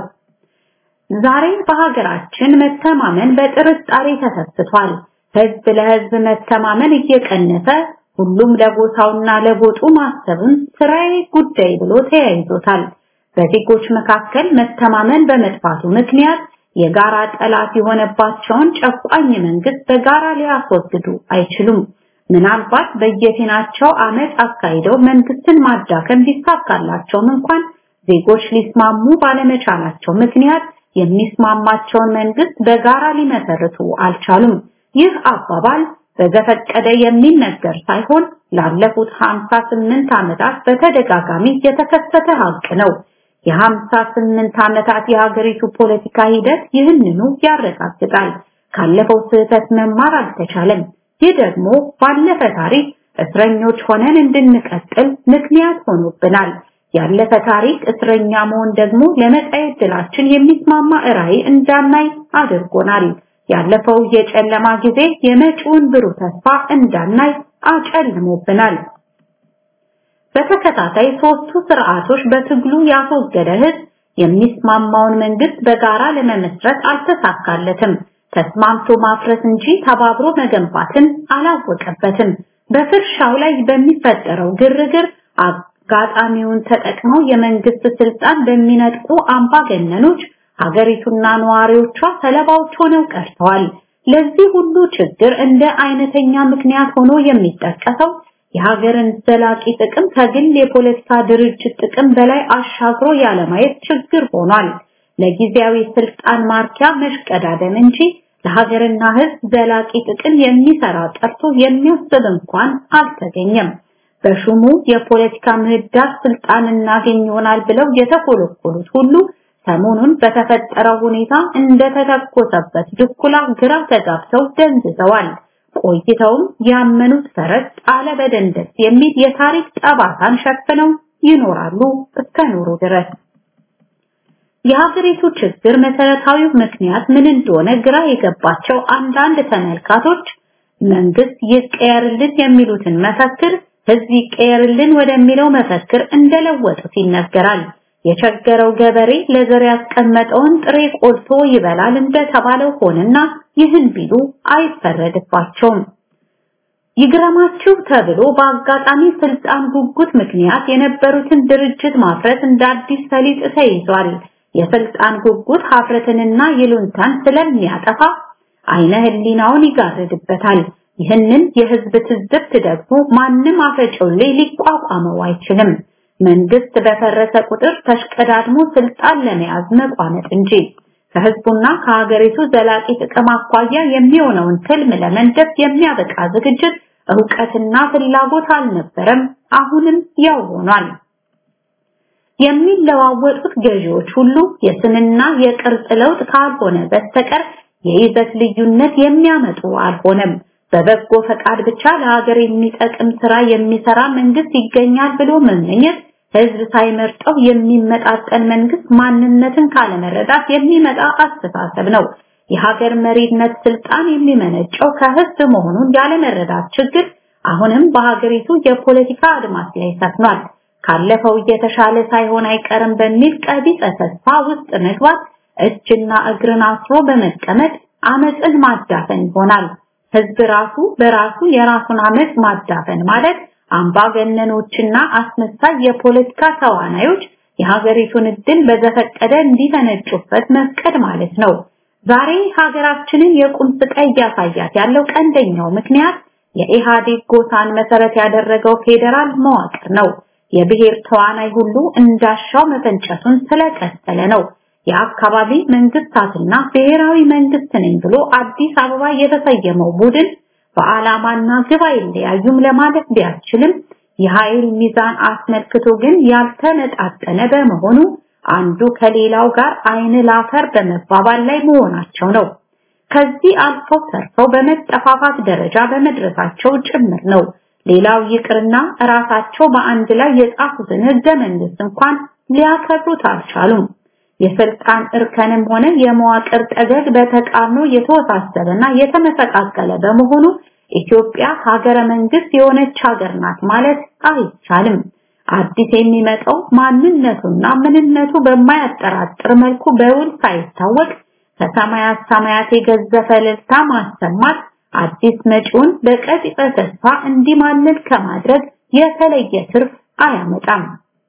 ዛሬ በሀገራችን መተማመን በጥርጣሬ ተሰስቷል። ህዝብ ለህዝብ መተማመን እየቀነሰ ሁሉም ለጎሳውና ለጎጡ ማሰቡን ስራዬ ጉዳይ ብሎ ተያይዞታል። በዜጎች መካከል መተማመን በመጥፋቱ ምክንያት የጋራ ጠላት የሆነባቸውን ጨቋኝ መንግስት በጋራ ሊያስወግዱ አይችሉም። ምናልባት በየፊናቸው አመፅ አካሂደው መንግስትን ማዳከም ቢሳካላቸውም እንኳን ዜጎች ሊስማሙ ባለመቻላቸው ምክንያት የሚስማማቸውን መንግስት በጋራ ሊመሰርቱ አልቻሉም። ይህ አባባል በዘፈቀደ የሚነገር ሳይሆን ላለፉት 58 ዓመታት በተደጋጋሚ የተከሰተ ሀቅ ነው። የ58 ዓመታት የሀገሪቱ ፖለቲካ ሂደት ይህንኑ ያረጋግጣል። ካለፈው ስህተት መማር አልተቻለም። ይህ ደግሞ ባለፈ ታሪክ እስረኞች ሆነን እንድንቀጥል ምክንያት ሆኖብናል። ያለፈ ታሪክ እስረኛ መሆን ደግሞ ለመጻኤ ዕድላችን የሚስማማ ራዕይ እንዳናይ አድርጎናል። ያለፈው የጨለማ ጊዜ የመጪውን ብሩህ ተስፋ እንዳናይ አጨልሞብናል። በተከታታይ ሶስቱ ስርዓቶች በትግሉ ያስወገደ ህዝብ የሚስማማውን መንግስት በጋራ ለመመስረት አልተሳካለትም። ተስማምቶ ማፍረስ እንጂ ተባብሮ መገንባትን አላወቀበትም። በፍርሻው ላይ በሚፈጠረው ግርግር አጋጣሚውን ተጠቅመው የመንግስት ስልጣን በሚነጥቁ አምባገነኖች ሀገሪቱና ነዋሪዎቿ ሰለባዎች ሆነው ቀርተዋል። ለዚህ ሁሉ ችግር እንደ አይነተኛ ምክንያት ሆኖ የሚጠቀሰው የሀገርን ዘላቂ ጥቅም ከግል የፖለቲካ ድርጅት ጥቅም በላይ አሻግሮ ያለማየት ችግር ሆኗል። ለጊዜያዊ ስልጣን ማርኪያ መሽቀዳደም እንጂ ለሀገርና ህዝብ ዘላቂ ጥቅም የሚሰራ ጠርቶ የሚያስብ እንኳን አልተገኘም። በሹሙ የፖለቲካ ምህዳር ስልጣን እናገኝ ይሆናል ብለው የተኮለኮሉት ሁሉ ሰሞኑን በተፈጠረው ሁኔታ እንደተተኮሰበት ድኩላ ግራ ተጋብተው ደንዝዘዋል። ቆይተውም ያመኑት ፈረስ ጣለ በደንደስ የሚል የታሪክ ጠባሳን ሸፍነው ይኖራሉ እስከ ኖሩ ድረስ። የሀገሪቱ ችግር መሰረታዊው ምክንያት ምን እንደሆነ ግራ የገባቸው አንዳንድ ተመልካቶች መንግስት ይቀየርልን የሚሉትን መፈክር ህዝብ ይቀየርልን ወደሚለው መፈክር እንደለወጡት ይነገራል። የቸገረው ገበሬ ለዘር ያስቀመጠውን ጥሬ ቆልቶ ይበላል እንደተባለው ሆነና ይህን ቢሉ አይፈረድባቸውም። ይግረማችሁ ተብሎ በአጋጣሚ ስልጣን ጉጉት ምክንያት የነበሩትን ድርጅት ማፍረት እንደ አዲስ ሰሊጥ ተይዟል። የስልጣን ጉጉት ሀፍረትንና ይሉንታን ስለሚያጠፋ አይነ ህሊናውን ይጋርድበታል። ይህንን የህዝብ ትዝብት ደግሞ ማንም አፈጮሌ ሊቋቋመው አይችልም። መንግስት በፈረሰ ቁጥር ተሽቀዳድሞ ስልጣን ለመያዝ መቋመጥ እንጂ ከህዝቡና ከሀገሪቱ ዘላቂ ጥቅም አኳያ የሚሆነውን ትልም ለመንደፍ የሚያበቃ ዝግጅት እውቀትና ፍላጎት አልነበረም። አሁንም ያው ሆኗል። የሚለዋወጡት ገዢዎች ሁሉ የስምና የቅርጽ ለውጥ ካልሆነ በስተቀር የይዘት ልዩነት የሚያመጡ አልሆነም። በበጎ ፈቃድ ብቻ ለሀገር የሚጠቅም ስራ የሚሰራ መንግስት ይገኛል ብሎ መመኘት ህዝብ ሳይመርጠው የሚመጣጠን መንግስት ማንነትን ካለመረዳት የሚመጣ አስተሳሰብ ነው። የሀገር መሪነት ስልጣን የሚመነጨው ከህዝብ መሆኑን ያለመረዳት ችግር አሁንም በሀገሪቱ የፖለቲካ አድማስ ላይ ሰፍኗል። ካለፈው እየተሻለ ሳይሆን አይቀርም በሚል ቀቢጸ ተስፋ ውስጥ መግባት እጅና እግርን አስሮ በመቀመጥ አመፅን ማዳፈን ይሆናል። ህዝብ ራሱ በራሱ የራሱን አመፅ ማዳፈን ማለት አምባገነኖችና አስመሳይ የፖለቲካ ተዋናዮች የሀገሪቱን እድል በዘፈቀደ እንዲፈነጩበት መፍቀድ ማለት ነው። ዛሬ ሀገራችንን የቁም ስቃይ እያሳያት ያለው ቀንደኛው ምክንያት የኢህአዴግ ጎሳን መሰረት ያደረገው ፌዴራል መዋቅር ነው። የብሔር ተዋናይ ሁሉ እንዳሻው መፈንጨቱን ስለቀጠለ ነው። የአካባቢ መንግስታትና ብሔራዊ መንግስት ነኝ ብሎ አዲስ አበባ የተሰየመው ቡድን በዓላማና ግብ አይለያዩም ለማለት ቢያስችልም የኃይል ሚዛን አስመልክቶ ግን ያልተመጣጠነ በመሆኑ አንዱ ከሌላው ጋር አይን ላፈር በመባባል ላይ መሆናቸው ነው። ከዚህ አልፈው ተርፈው በመጠፋፋት ደረጃ በመድረሳቸው ጭምር ነው። ሌላው ይቅርና ራሳቸው በአንድ ላይ የጻፉትን ህገ መንግስት እንኳን ሊያከብሩት አልቻሉም። የስልጣን እርከንም ሆነ የመዋቅር ጠገግ በተቃርኖ የተወሳሰበና የተመሰቃቀለ በመሆኑ ኢትዮጵያ ሀገረ መንግስት የሆነች ሀገር ናት ማለት አይቻልም። አዲስ የሚመጣው ማንነቱና ምንነቱ በማያጠራጥር መልኩ በውል ሳይታወቅ ከሰማያት ሰማያት የገዘፈ እልልታ ማሰማት አዲስ መጪውን በቀጥታ ተስፋ እንዲማልል ከማድረግ የተለየ ትርፍ አያመጣም።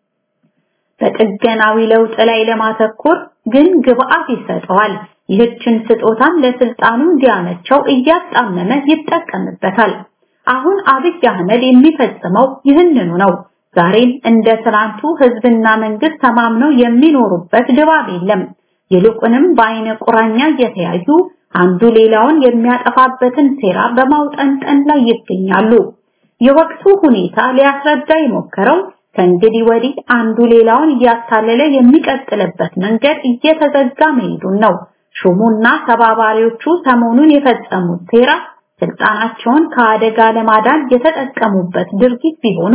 በጥገናዊ ለውጥ ላይ ለማተኮር ግን ግብአት ይሰጠዋል። ይህችን ስጦታን ለስልጣኑ እንዲያመቸው እያጣመመ ይጠቀምበታል። አሁን አብይ አህመድ የሚፈጽመው ይህንኑ ነው። ዛሬም እንደ ትናንቱ ህዝብና መንግስት ተማምነው የሚኖሩበት ድባብ የለም። ይልቁንም በአይነ ቁራኛ እየተያዩ አንዱ ሌላውን የሚያጠፋበትን ሴራ በማውጠንጠን ላይ ይገኛሉ። የወቅቱ ሁኔታ ሊያስረዳ የሞከረው ከእንግዲህ ወዲህ አንዱ ሌላውን እያታለለ የሚቀጥልበት መንገድ እየተዘጋ መሄዱን ነው። ሹሙና ተባባሪዎቹ ሰሞኑን የፈጸሙት ሴራ ስልጣናቸውን ከአደጋ ለማዳን የተጠቀሙበት ድርጊት ቢሆኑም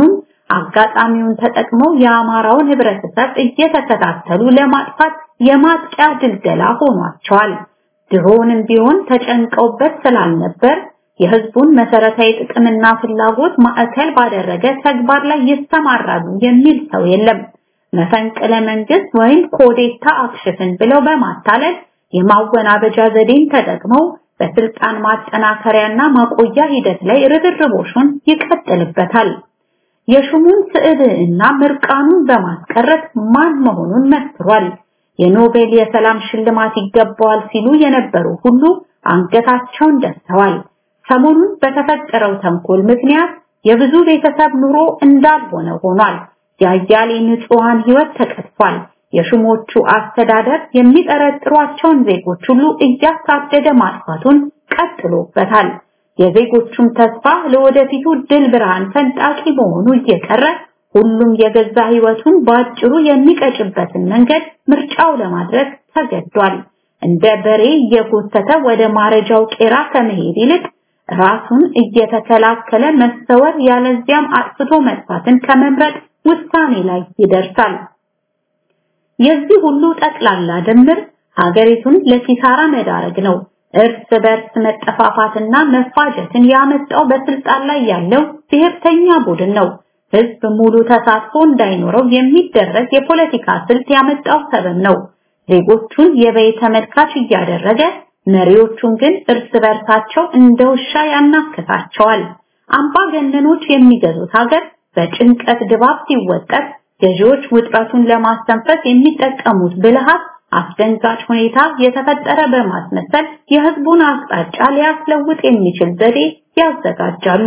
አጋጣሚውን ተጠቅመው የአማራውን ህብረተሰብ እየተከታተሉ ለማጥፋት የማጥቂያ ድልደላ ሆኗቸዋል። ድሮንም ቢሆን ተጨንቀውበት ስላልነበር የህዝቡን መሰረታዊ ጥቅምና ፍላጎት ማዕከል ባደረገ ተግባር ላይ ይሰማራሉ የሚል ሰው የለም። መፈንቅለ መንግስት ወይም ኮዴታ አክሽፍን ብለው በማታለል የማወናበጃ ዘዴን ተጠቅመው በስልጣን ማጠናከሪያና ማቆያ ሂደት ላይ ርብርቦሹን ይቀጥልበታል። የሹሙን ስዕልና ምርቃኑን በማስቀረት ማን መሆኑን መስክሯል። የኖቤል የሰላም ሽልማት ይገባዋል ሲሉ የነበሩ ሁሉ አንገታቸውን ደፍተዋል። ሰሞኑን በተፈጠረው ተንኮል ምክንያት የብዙ ቤተሰብ ኑሮ እንዳልሆነ ሆኗል። የአያሌ ንጹሃን ህይወት ተቀጥፏል። የሹሞቹ አስተዳደር የሚጠረጥሯቸውን ዜጎች ሁሉ እያሳደደ ማጥፋቱን ቀጥሎበታል። የዜጎቹም ተስፋ ለወደፊቱ ድል ብርሃን ፈንጣቂ መሆኑ እየቀረ ሁሉም የገዛ ህይወቱን በአጭሩ የሚቀጭበትን መንገድ ምርጫው ለማድረግ ተገዷል። እንደ በሬ እየጎተተ ወደ ማረጃው ቄራ ከመሄድ ይልቅ ራሱን እየተከላከለ መሰወር ያለዚያም አጥፍቶ መጥፋትን ከመምረጥ ውሳኔ ላይ ይደርሳል። የዚህ ሁሉ ጠቅላላ ድምር ሀገሪቱን ለኪሳራ መዳረግ ነው። እርስ በርስ መጠፋፋትና መፋጀትን ያመጣው በስልጣን ላይ ያለው ብሔርተኛ ቡድን ነው። ህዝብ ሙሉ ተሳትፎ እንዳይኖረው የሚደረግ የፖለቲካ ስልት ያመጣው ሰበብ ነው። ዜጎቹን የበይ ተመልካች እያደረገ መሪዎቹን ግን እርስ በርሳቸው እንደ ውሻ ያናክሳቸዋል። አምባገነኖች የሚገዙት ሀገር በጭንቀት ድባብ ሲወጠር ገዢዎች ውጥረቱን ለማስተንፈስ የሚጠቀሙት ብልሃት አስደንጋጭ ሁኔታ የተፈጠረ በማስመሰል የህዝቡን አቅጣጫ ሊያስለውጥ የሚችል ዘዴ ያዘጋጃሉ።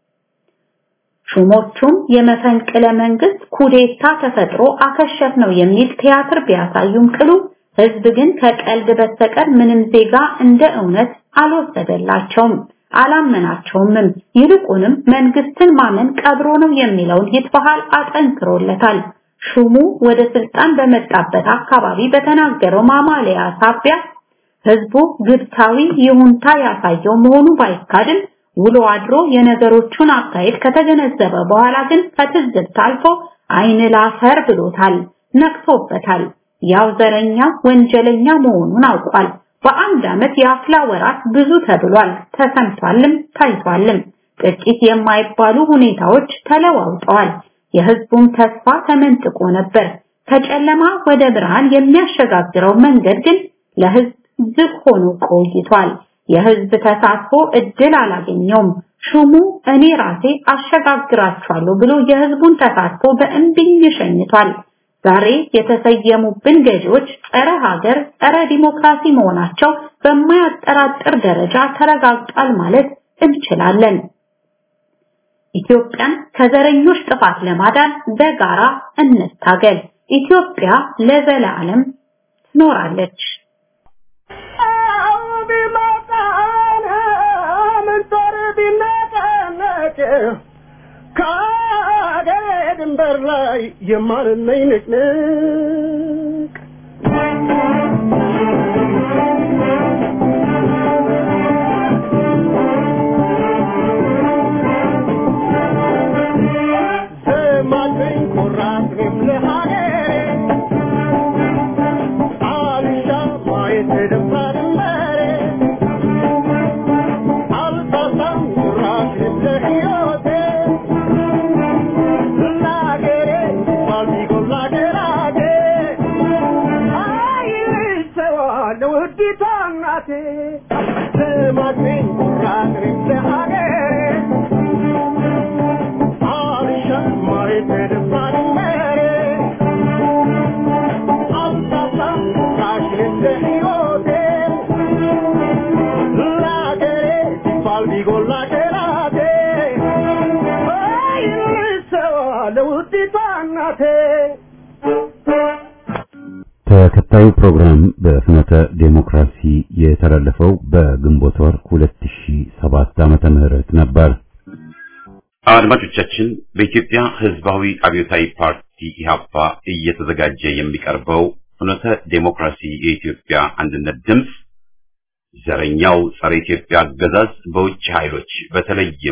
ሹሞቹም የመፈንቅለ መንግስት ኩዴታ ተፈጥሮ አከሸፍ ነው የሚል ቲያትር ቢያሳዩም ቅሉ ህዝብ ግን ከቀልድ በስተቀር ምንም ዜጋ እንደ እውነት አልወሰደላቸውም፣ አላመናቸውምም። ይልቁንም መንግስትን ማመን ቀብሮ ነው የሚለውን ይትበሃል አጠንክሮለታል። ሹሙ ወደ ስልጣን በመጣበት አካባቢ በተናገረው ማማለያ ሳቢያ ህዝቡ ግብታዊ ይሁንታ ያሳየው መሆኑ ባይካድም ውሎ አድሮ የነገሮቹን አካሄድ ከተገነዘበ በኋላ ግን ከትዝብት አልፎ አይን ላፈር ብሎታል፣ ነቅቶበታል። ያው ዘረኛ ወንጀለኛ መሆኑን አውቋል። በአንድ ዓመት የአፍላ ወራት ብዙ ተብሏል፣ ተሰምቷልም ታይቷልም። ጥቂት የማይባሉ ሁኔታዎች ተለዋውጠዋል። የህዝቡም ተስፋ ተመንጥቆ ነበር። ከጨለማ ወደ ብርሃን የሚያሸጋግረው መንገድ ግን ለህዝብ ዝግ ሆኖ ቆይቷል። የህዝብ ተሳትፎ እድል አላገኘውም። ሹሙ እኔ ራሴ አሸጋግራችኋለሁ ብሎ የህዝቡን ተሳትፎ በእምቢኝ ሸኝቷል። ዛሬ የተሰየሙብን ገዢዎች ጸረ ሀገር፣ ጸረ ዲሞክራሲ መሆናቸው በማያጠራጥር ደረጃ ተረጋግጧል ማለት እንችላለን። ኢትዮጵያን ከዘረኞች ጥፋት ለማዳን በጋራ እንታገል። ኢትዮጵያ ለዘላለም ትኖራለች። ከአገሬ ድንበር ላይ የማንነኝ ንቅንቅ ዘማችኝ ኩራት ለሀገሬ አልሻ ማየት ደፋ ድንበሬ አልሳሳም ኩራት ለሕይወቴ ለሀገሬ ባልቢጎል ለሀገራቴ አይሰዋለሁ ውዲቷ እናቴ ዘማችኝ ኩራት ለሀገሬ ተከታዩ ፕሮግራም በፍኖተ ዴሞክራሲ የተላለፈው በግንቦት ወር 2007 ዓመተ ምህረት ነበር። አድማጮቻችን በኢትዮጵያ ሕዝባዊ አብዮታዊ ፓርቲ ኢህአፓ እየተዘጋጀ የሚቀርበው ፍኖተ ዴሞክራሲ የኢትዮጵያ አንድነት ድምፅ ዘረኛው ጸረ ኢትዮጵያ አገዛዝ በውጭ ኃይሎች በተለይም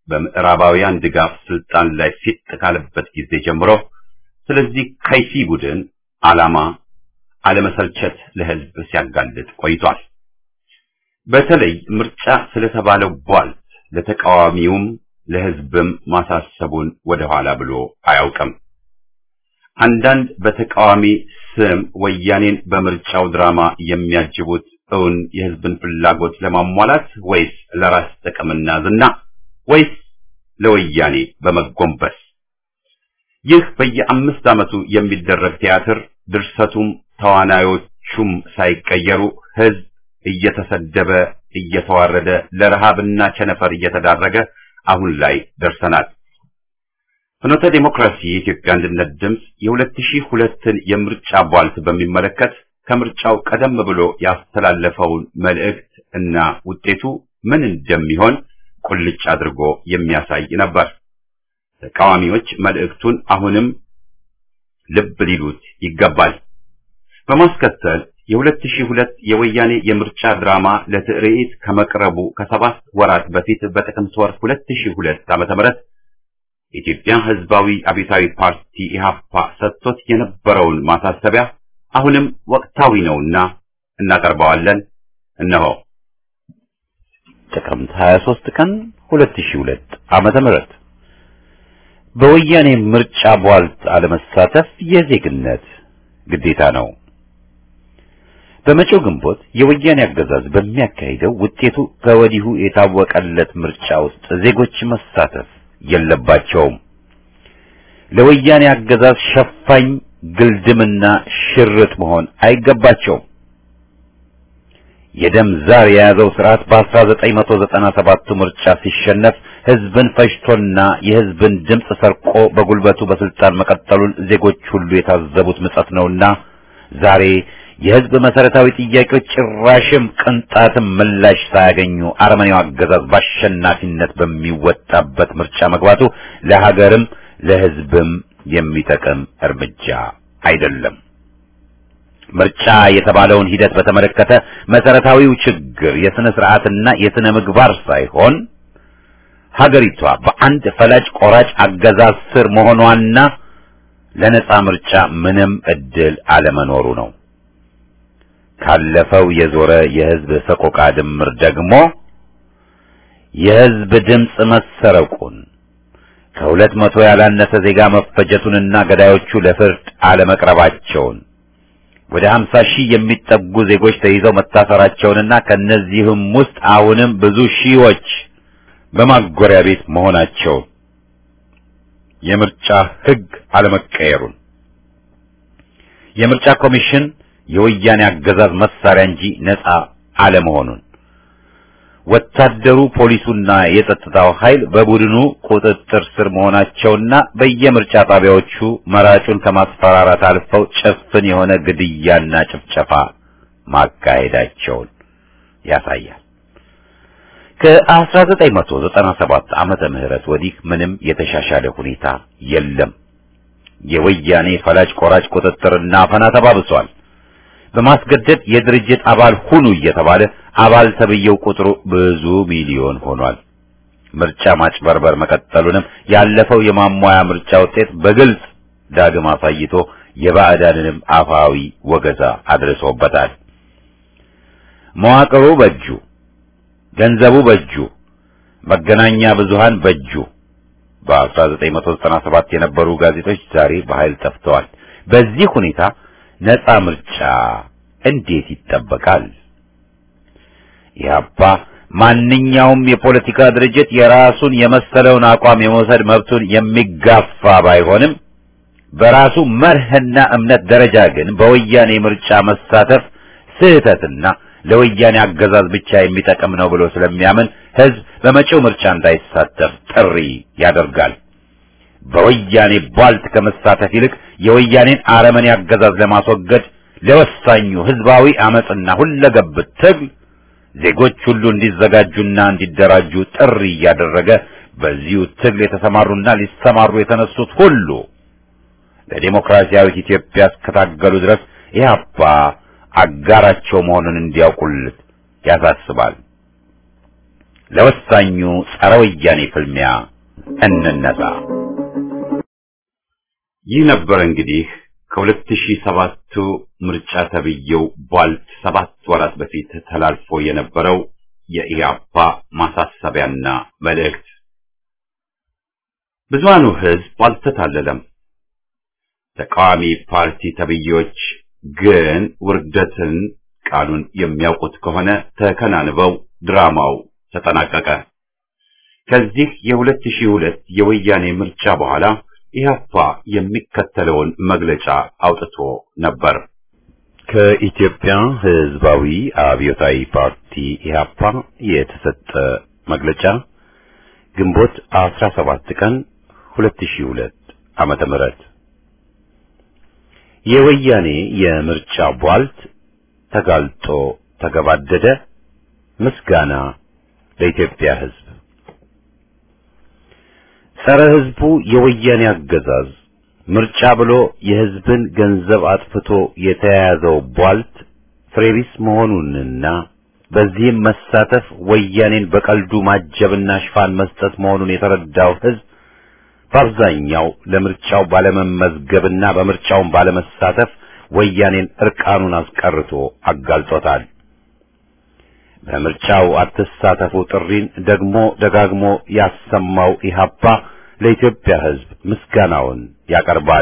በምዕራባውያን ድጋፍ ስልጣን ላይ ፊት ካለበት ጊዜ ጀምሮ ስለዚህ ከይሲ ቡድን ዓላማ አለመሰልቸት ለህዝብ ሲያጋልጥ ቆይቷል። በተለይ ምርጫ ስለተባለው ቧልት ለተቃዋሚውም ለህዝብም ማሳሰቡን ወደኋላ ብሎ አያውቅም። አንዳንድ በተቃዋሚ ስም ወያኔን በምርጫው ድራማ የሚያጅቡት እውን የህዝብን ፍላጎት ለማሟላት ወይስ ለራስ ጥቅምና ዝና ወይስ ለወያኔ በመጎንበስ? ይህ በየአምስት ዓመቱ የሚደረግ ቲያትር ድርሰቱም ተዋናዮቹም ሳይቀየሩ ህዝብ እየተሰደበ እየተዋረደ ለረሃብና ቸነፈር እየተዳረገ አሁን ላይ ደርሰናል። ፍኖተ ዲሞክራሲ የኢትዮጵያ አንድነት ድምፅ የ2002ን የምርጫ ቧልት በሚመለከት ከምርጫው ቀደም ብሎ ያስተላለፈውን መልእክት እና ውጤቱ ምን እንደሚሆን ቁልጭ አድርጎ የሚያሳይ ነበር። ተቃዋሚዎች መልእክቱን አሁንም ልብ ሊሉት ይገባል። በማስከተል የ2002 የወያኔ የምርጫ ድራማ ለትርኢት ከመቅረቡ ከሰባት ወራት በፊት በጥቅምት ወር 2002 ዓ.ም የኢትዮጵያ ሕዝባዊ አብዮታዊ ፓርቲ ኢህአፓ ሰጥቶት የነበረውን ማሳሰቢያ አሁንም ወቅታዊ ነውና እናቀርበዋለን። እነሆ ጥቅምት 23 ቀን 2002 ዓመተ ምህረት በወያኔ ምርጫ ቧልት አለመሳተፍ የዜግነት ግዴታ ነው። በመጪው ግንቦት የወያኔ አገዛዝ በሚያካሂደው ውጤቱ ከወዲሁ የታወቀለት ምርጫ ውስጥ ዜጎች መሳተፍ የለባቸውም። ለወያኔ አገዛዝ ሸፋኝ ግልድምና ሽርጥ መሆን አይገባቸውም። የደም ዛር የያዘው ስርዓት በ1997 ምርጫ ሲሸነፍ ህዝብን ፈጅቶና የህዝብን ድምፅ ሰርቆ በጉልበቱ በስልጣን መቀጠሉን ዜጎች ሁሉ የታዘቡት ምጸት ነውና ዛሬ የህዝብ መሰረታዊ ጥያቄዎች ጭራሽም ቅንጣትም ምላሽ ሳያገኙ አረመኔው አገዛዝ በአሸናፊነት በሚወጣበት ምርጫ መግባቱ ለሀገርም ለህዝብም የሚጠቅም እርምጃ አይደለም። ምርጫ የተባለውን ሂደት በተመለከተ መሰረታዊው ችግር የስነ ስርዓትና የስነ ምግባር ሳይሆን ሀገሪቷ በአንድ ፈላጭ ቆራጭ አገዛዝ ስር መሆኗና ለነጻ ምርጫ ምንም እድል አለመኖሩ ነው። ካለፈው የዞረ የህዝብ ሰቆቃ ድምር ደግሞ የህዝብ ድምፅ መሰረቁን ከሁለት መቶ ያላነሰ ዜጋ መፈጀቱንና ገዳዮቹ ለፍርድ አለመቅረባቸውን ወደ 50 ሺህ የሚጠጉ ዜጎች ተይዘው መታሰራቸውንና ከነዚህም ውስጥ አሁንም ብዙ ሺዎች በማጎሪያ ቤት መሆናቸውን የምርጫ ህግ አለመቀየሩን የምርጫ ኮሚሽን የወያኔ አገዛዝ መሳሪያ እንጂ ነፃ አለመሆኑን ወታደሩ፣ ፖሊሱና የጸጥታው ኃይል በቡድኑ ቁጥጥር ስር መሆናቸውና በየምርጫ ጣቢያዎቹ መራጩን ከማስፈራራት አልፈው ጭፍን የሆነ ግድያና ጭፍጨፋ ማካሄዳቸውን ያሳያል። ከ1997 ዓመተ ምህረት ወዲህ ምንም የተሻሻለ ሁኔታ የለም። የወያኔ ፈላጭ ቆራጭ ቁጥጥርና አፈና ተባብሷል። በማስገደድ የድርጅት አባል ሁኑ እየተባለ አባል ተብየው ቁጥሩ ብዙ ሚሊዮን ሆኗል። ምርጫ ማጭበርበር መቀጠሉንም ያለፈው የማሟያ ምርጫ ውጤት በግልጽ ዳግም አሳይቶ የባዕዳንንም አፋዊ ወገዛ አድርሶበታል። መዋቅሩ በእጁ፣ ገንዘቡ በእጁ፣ መገናኛ ብዙሃን በእጁ። በ1997 የነበሩ ጋዜጦች ዛሬ በኃይል ጠፍተዋል። በዚህ ሁኔታ ነፃ ምርጫ እንዴት ይጠበቃል? ኢህአፓ ማንኛውም የፖለቲካ ድርጅት የራሱን የመሰለውን አቋም የመውሰድ መብቱን የሚጋፋ ባይሆንም በራሱ መርህና እምነት ደረጃ ግን በወያኔ ምርጫ መሳተፍ ስህተትና ለወያኔ አገዛዝ ብቻ የሚጠቅም ነው ብሎ ስለሚያምን ህዝብ በመጪው ምርጫ እንዳይሳተፍ ጥሪ ያደርጋል። በወያኔ ቧልት ከመሳተፍ ይልቅ የወያኔን አረመኔ አገዛዝ ለማስወገድ ለወሳኙ ህዝባዊ አመጽና ሁለገብ ትግል ዜጎች ሁሉ እንዲዘጋጁና እንዲደራጁ ጥሪ እያደረገ በዚሁ ትግል የተሰማሩና ሊሰማሩ የተነሱት ሁሉ ለዲሞክራሲያዊት ኢትዮጵያ እስከታገሉ ድረስ ኢህአፓ አጋራቸው መሆኑን እንዲያውቁልት ያሳስባል። ለወሳኙ ጸረ ወያኔ ፍልሚያ እንነሳ። ይህ ነበር እንግዲህ ከሁለት ሺህ ሰባቱ ምርጫ ተብዬው ቧልት ሰባት ወራት በፊት ተላልፎ የነበረው የኢህአፓ ማሳሰቢያና መልእክት። ብዙሃኑ ህዝብ አልተታለለም። ተቃዋሚ ፓርቲ ተብዬዎች ግን ውርደትን ቃሉን የሚያውቁት ከሆነ ተከናንበው ድራማው ተጠናቀቀ። ከዚህ የሁለት ሺህ ሁለት የወያኔ ምርጫ በኋላ ኢህአፓ የሚከተለውን መግለጫ አውጥቶ ነበር። ከኢትዮጵያ ህዝባዊ አብዮታዊ ፓርቲ ኢህአፓ የተሰጠ መግለጫ ግንቦት 17 ቀን 2002 ዓመተ ምህረት የወያኔ የምርጫ ቧልት ተጋልጦ ተገባደደ። ምስጋና ለኢትዮጵያ ህዝብ። ጸረ ህዝቡ የወያኔ አገዛዝ ምርጫ ብሎ የህዝብን ገንዘብ አጥፍቶ የተያያዘው ቧልት ፍሬቢስ መሆኑንና በዚህም መሳተፍ ወያኔን በቀልዱ ማጀብና ሽፋን መስጠት መሆኑን የተረዳው ህዝብ በአብዛኛው ለምርጫው ባለመመዝገብና በምርጫውን ባለመሳተፍ ወያኔን እርቃኑን አስቀርቶ አጋልጦታል። በምርጫው አትሳተፉ ጥሪን ደግሞ ደጋግሞ ያሰማው ኢህአፓ ለኢትዮጵያ ህዝብ ምስጋናውን ያቀርባል።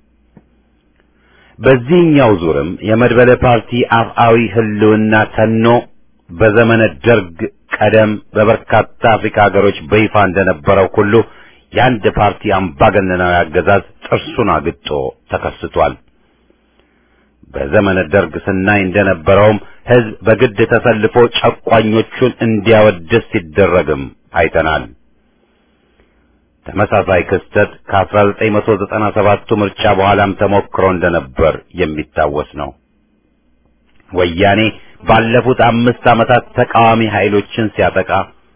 በዚህኛው ዙርም የመድበለ ፓርቲ አፍአዊ ህልውና ተኖ በዘመነ ደርግ ቀደም በበርካታ አፍሪካ ሀገሮች በይፋ እንደነበረው ሁሉ የአንድ ፓርቲ አምባገነናዊ አገዛዝ ጥርሱን አግጦ ተከስቷል። በዘመነ ደርግ ስናይ እንደነበረውም ህዝብ በግድ ተሰልፎ ጨቋኞቹን እንዲያወድስ ሲደረግም አይተናል። ተመሳሳይ ክስተት ከ1997ቱ ምርጫ በኋላም ተሞክሮ እንደነበር የሚታወስ ነው። ወያኔ ባለፉት አምስት ዓመታት ተቃዋሚ ኃይሎችን ሲያጠቃ፣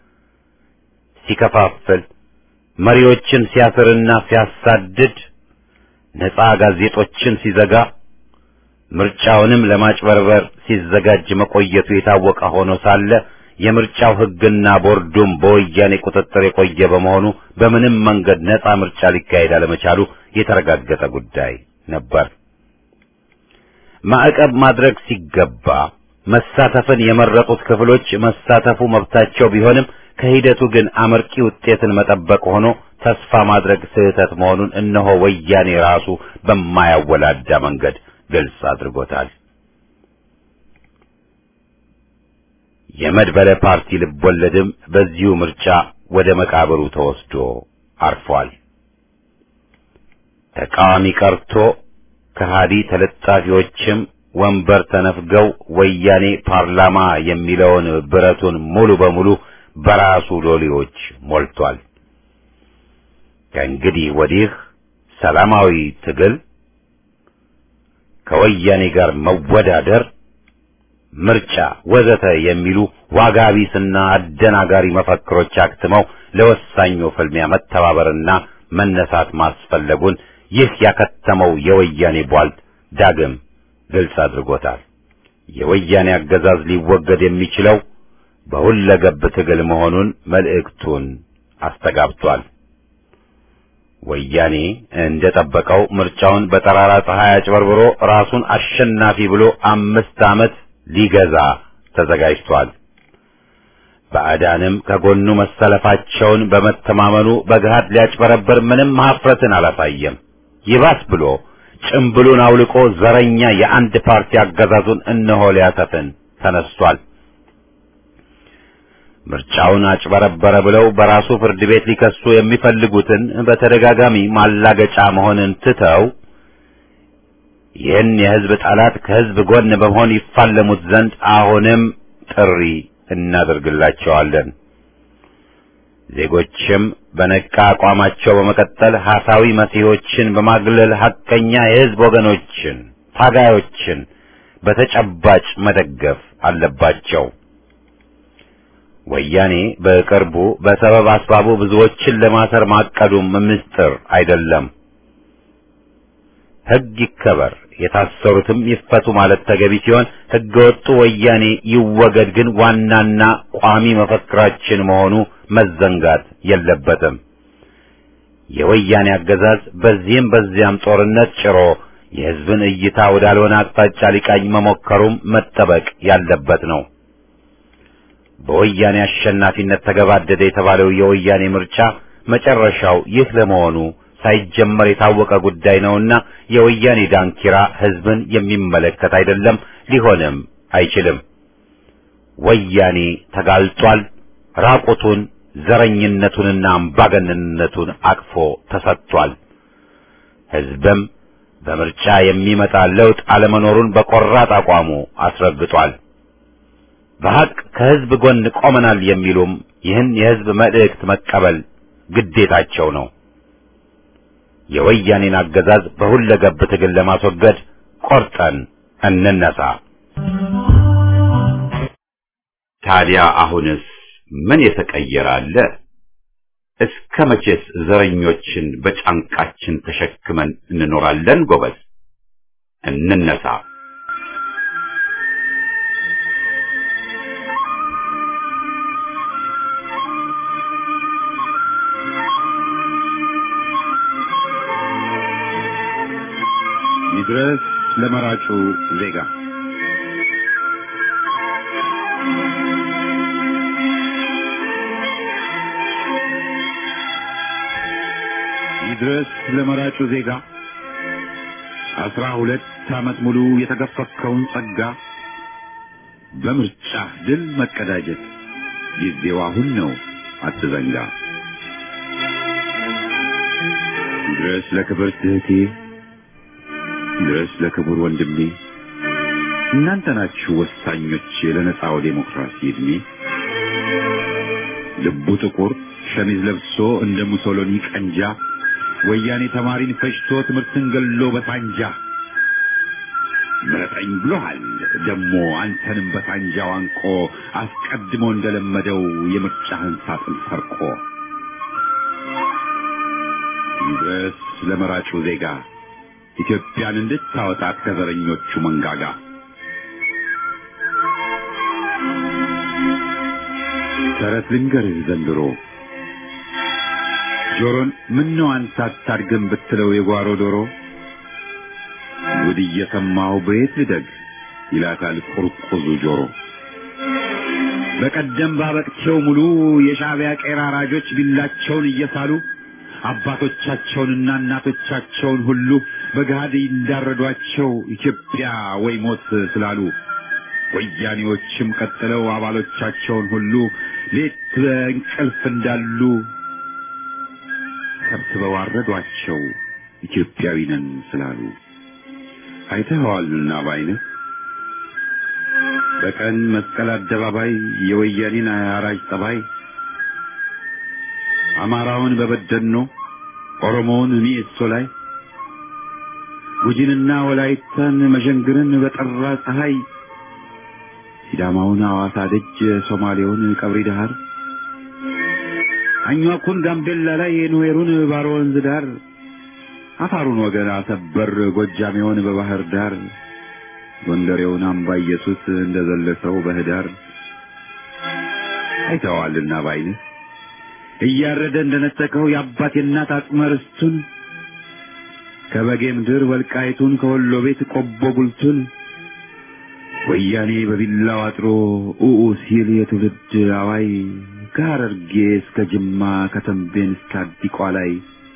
ሲከፋፍል፣ መሪዎችን ሲያስርና ሲያሳድድ፣ ነፃ ጋዜጦችን ሲዘጋ፣ ምርጫውንም ለማጭበርበር ሲዘጋጅ መቆየቱ የታወቀ ሆኖ ሳለ የምርጫው ህግና ቦርዱም በወያኔ ቁጥጥር የቆየ በመሆኑ በምንም መንገድ ነፃ ምርጫ ሊካሄድ አለመቻሉ የተረጋገጠ ጉዳይ ነበር። ማዕቀብ ማድረግ ሲገባ መሳተፍን የመረጡት ክፍሎች መሳተፉ መብታቸው ቢሆንም ከሂደቱ ግን አመርቂ ውጤትን መጠበቅ ሆኖ ተስፋ ማድረግ ስህተት መሆኑን እነሆ ወያኔ ራሱ በማያወላዳ መንገድ ግልጽ አድርጎታል። የመድበለ ፓርቲ ልቦለድም በዚሁ ምርጫ ወደ መቃብሩ ተወስዶ አርፏል። ተቃዋሚ ቀርቶ ከሃዲ ተለጣፊዎችም ወንበር ተነፍገው ወያኔ ፓርላማ የሚለውን ብረቱን ሙሉ በሙሉ በራሱ ሎሌዎች ሞልቷል። ከእንግዲህ ወዲህ ሰላማዊ ትግል ከወያኔ ጋር መወዳደር ምርጫ ወዘተ የሚሉ ዋጋ ቢስና አደናጋሪ መፈክሮች አክትመው ለወሳኙ ፍልሚያ መተባበርና መነሳት ማስፈለጉን ይህ ያከተመው የወያኔ ቧልት ዳግም ግልጽ አድርጎታል። የወያኔ አገዛዝ ሊወገድ የሚችለው በሁለገብ ትግል መሆኑን መልእክቱን አስተጋብቷል። ወያኔ እንደጠበቀው ምርጫውን በጠራራ ፀሐይ አጭበርብሮ ራሱን አሸናፊ ብሎ አምስት ዓመት ሊገዛ ተዘጋጅቷል። ባዕዳንም ከጎኑ መሰለፋቸውን በመተማመኑ በገሃድ ሊያጭበረብር ምንም ሀፍረትን አላሳየም። ይባስ ብሎ ጭምብሉን አውልቆ ዘረኛ የአንድ ፓርቲ አገዛዙን እነሆ ሊያሰፍን ተነስቷል። ምርጫውን አጭበረበረ ብለው በራሱ ፍርድ ቤት ሊከሱ የሚፈልጉትን በተደጋጋሚ ማላገጫ መሆንን ትተው ይህን የሕዝብ ጠላት ከሕዝብ ጎን በመሆን ይፋለሙት ዘንድ አሁንም ጥሪ እናደርግላቸዋለን። ዜጎችም በነቃ አቋማቸው በመቀጠል ሐሳዊ መሲሖችን በማግለል ሐቀኛ የሕዝብ ወገኖችን፣ ታጋዮችን በተጨባጭ መደገፍ አለባቸው። ወያኔ በቅርቡ በሰበብ አስባቡ ብዙዎችን ለማሰር ማቀዱም ምስጢር አይደለም። ሕግ ይከበር፣ የታሰሩትም ይፈቱ ማለት ተገቢ ሲሆን ሕገወጡ ወያኔ ይወገድ ግን ዋናና ቋሚ መፈክራችን መሆኑ መዘንጋት የለበትም። የወያኔ አገዛዝ በዚህም በዚያም ጦርነት ጭሮ የሕዝብን እይታ ወዳልሆነ አቅጣጫ ሊቃኝ መሞከሩም መጠበቅ ያለበት ነው። በወያኔ አሸናፊነት ተገባደደ የተባለው የወያኔ ምርጫ መጨረሻው ይህ ለመሆኑ ሳይጀመር የታወቀ ጉዳይ ነውና የወያኔ ዳንኪራ ሕዝብን የሚመለከት አይደለም፣ ሊሆንም አይችልም። ወያኔ ተጋልጧል። ራቁቱን ዘረኝነቱንና አምባገነንነቱን አቅፎ ተሰጥቷል። ሕዝብም በምርጫ የሚመጣ ለውጥ አለመኖሩን በቆራጥ አቋሙ አስረግጧል። በሐቅ ከሕዝብ ጎን ቆመናል የሚሉም ይህን የሕዝብ መልእክት መቀበል ግዴታቸው ነው። የወያኔን አገዛዝ በሁለገብ ትግል ለማስወገድ ቆርጠን እንነሳ። ታዲያ አሁንስ ምን የተቀየረ አለ? እስከ መቼስ ዘረኞችን በጫንቃችን ተሸክመን እንኖራለን? ጎበዝ እንነሳ። ይድረስ ለመራጩ ዜጋ ይድረስ ለመራጩ ዜጋ አስራ ሁለት ዓመት ሙሉ የተገፈከውን ጸጋ በምርጫ ድል መቀዳጀት ጊዜው አሁን ነው፣ አትዘንጋ። ይድረስ ለክብርት እህቴ ድረስ ለክቡር ወንድሜ እናንተ ናችሁ ወሳኞች ለነጻው ዴሞክራሲ ዕድሜ። ልቡ ጥቁር ሸሚዝ ለብሶ እንደ ሙሶሎኒ ቀንጃ ወያኔ ተማሪን ፈጅቶ ትምህርትን ገሎ በሳንጃ ምረጠኝ ብሎሃል ደሞ አንተንም በሳንጃው አንቆ አስቀድሞ እንደለመደው የምርጫህን ሳጥን ሰርቆ ይድረስ ለመራጩ ዜጋ ኢትዮጵያን እንድታወጣት ከዘረኞቹ መንጋጋ ተረት ልንገርህ ዘንድሮ ጆሮን ምነው አንተ አታድግም ብትለው የጓሮ ዶሮ ጉድ እየሰማሁ በየት ልደግ ይላታል ቁርቁዙ ጆሮ። በቀደም ባበቅቸው ሙሉ የሻዕቢያ ቄራ አራጆች ቢላቸውን እየሳሉ አባቶቻቸውንና እናቶቻቸውን ሁሉ በገሃድ እንዳረዷቸው ኢትዮጵያ ወይ ሞት ስላሉ ወያኔዎችም ቀጥለው አባሎቻቸውን ሁሉ ሌት በእንቅልፍ እንዳሉ ሰብስበው አረዷቸው ኢትዮጵያዊ ነን ስላሉ። አይተኸዋልና ባይንህ በቀን መስቀል አደባባይ የወያኔን አራጅ ጠባይ አማራውን በበደኖ ኦሮሞውን ሚኤሶ ላይ ጉጂንና ወላይታን መዠንግርን በጠራ ፀሐይ ሲዳማውን ሐዋሳ ደጅ ሶማሌውን ቀብሪ ዳሃር አኟኩን ጋምቤላ ላይ ኑዌሩን ባሮ ወንዝ ዳር አፋሩን ወገን አሰበር ጎጃሜውን በባህር ዳር ጎንደሬውን አምባ ኢየሱስ እንደዘለሰው በህዳር አይተዋልና ባይንህ እያረደ እንደነጠቀው የአባት የእናት አጽመ ርስቱን ከበጌ ምድር ወልቃይቱን ከወሎ ቤት ቆቦ ጉልቱን ወያኔ በቢላው አጥሮ ኡኡ ሲል የትውልድ አዋይ ከሐረርጌ እስከ ጅማ ከተንቤን እስከ አዲቋ ላይ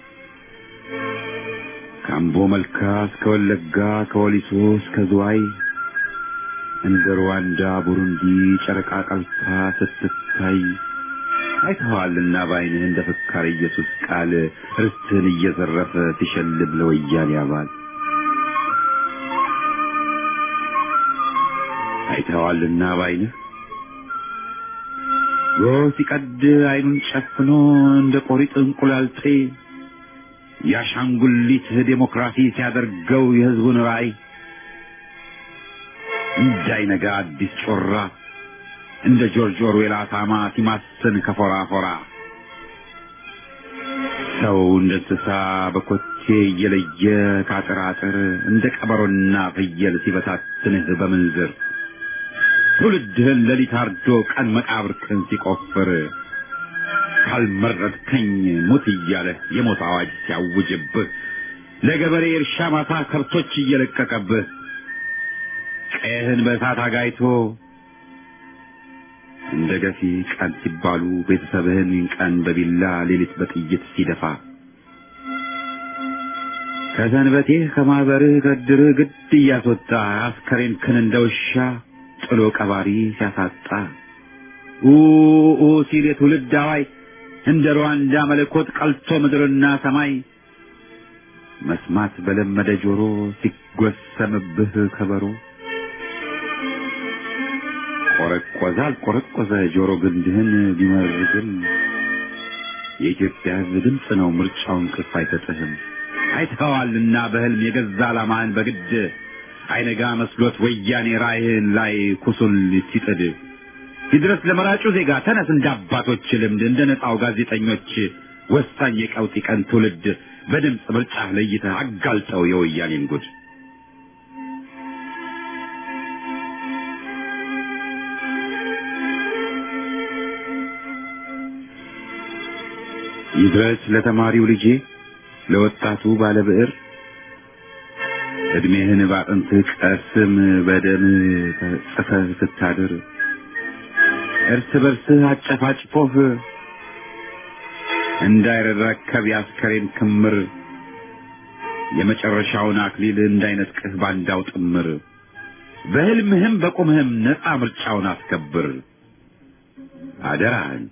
ከአምቦ መልካ እስከ ወለጋ ከወሊሶ እስከ ዝዋይ እንደ ሩዋንዳ ቡሩንዲ ጨረቃ ቀልታ ስትታይ አይተኸዋልና በዓይንህ እንደ ፍካሬ ኢየሱስ ቃል ርስትህን እየዘረፈ ሲሸልም ለወያኔ አባል አይተኸዋልና በዓይንህ ጎህ ሲቀድ ዓይኑን ጨፍኖ እንደ ቆሪጥ እንቁላል ጥሬ የአሻንጉሊት ዴሞክራሲ ሲያደርገው የሕዝቡን ራእይ እንዳይነጋ አዲስ ጮራ እንደ ጆርጅ ኦርዌል አሳማ ሲማስን ከፎራ ፎራ ሰው እንደ እንስሳ በኮቴ እየለየ ከአጥር አጥር እንደ ቀበሮና ፍየል ሲበታትንህ በምንዝር ትውልድህን ሌሊት አርዶ ቀን መቃብርህን ሲቆፍር ካልመረጥከኝ ሙት እያለ የሞት አዋጅ ሲያውጅብህ ለገበሬ እርሻ ማሳ ከብቶች እየለቀቀብህ ቀይህን በእሳት አጋይቶ እንደ ገፊ ቀን ሲባሉ ቤተሰብህን ቀን በቢላ ሌሊት በጥይት ሲደፋ ከሰንበቴህ ከማህበርህ ከድርህ ግድ እያስወጣ አስከሬን ክን እንደ ውሻ ጥሎ ቀባሪ ሲያሳጣ ኡ ሲል የትውልድ አዋይ እንደ ሩዋንዳ መለኮት ቀልቶ ምድርና ሰማይ መስማት በለመደ ጆሮ ሲጎሰምብህ ከበሮ ቆረቆዘ አልቆረቆዘ ጆሮ ግንድህን ቢመርግም የኢትዮጵያ ሕዝብ ድምፅ ነው ምርጫውን ቅፍ አይሰጥህም። አይተኸዋልና በህልም የገዛ ዓላማህን በግድ አይነጋ መስሎት ወያኔ ራእይህን ላይ ኩሱን ሲጥድ ይድረስ ለመራጩ ዜጋ ተነስ እንደ አባቶች ልምድ እንደ ነፃው ጋዜጠኞች ወሳኝ የቀውጢ ቀን ትውልድ በድምፅ ምርጫ ለይተህ አጋልጠው የወያኔን ጉድ ይድረስ ለተማሪው ልጄ ለወጣቱ ባለብዕር እድሜህን ባጥንትህ ቀስም በደም ጽፈህ ስታድር እርስ በርስህ አጨፋጭፎህ እንዳይረከብ የአስከሬን ክምር የመጨረሻውን አክሊል እንዳይነጥቅህ ባንዳው ጥምር በህልምህም በቁምህም ነፃ ምርጫውን አስከብር አደራህን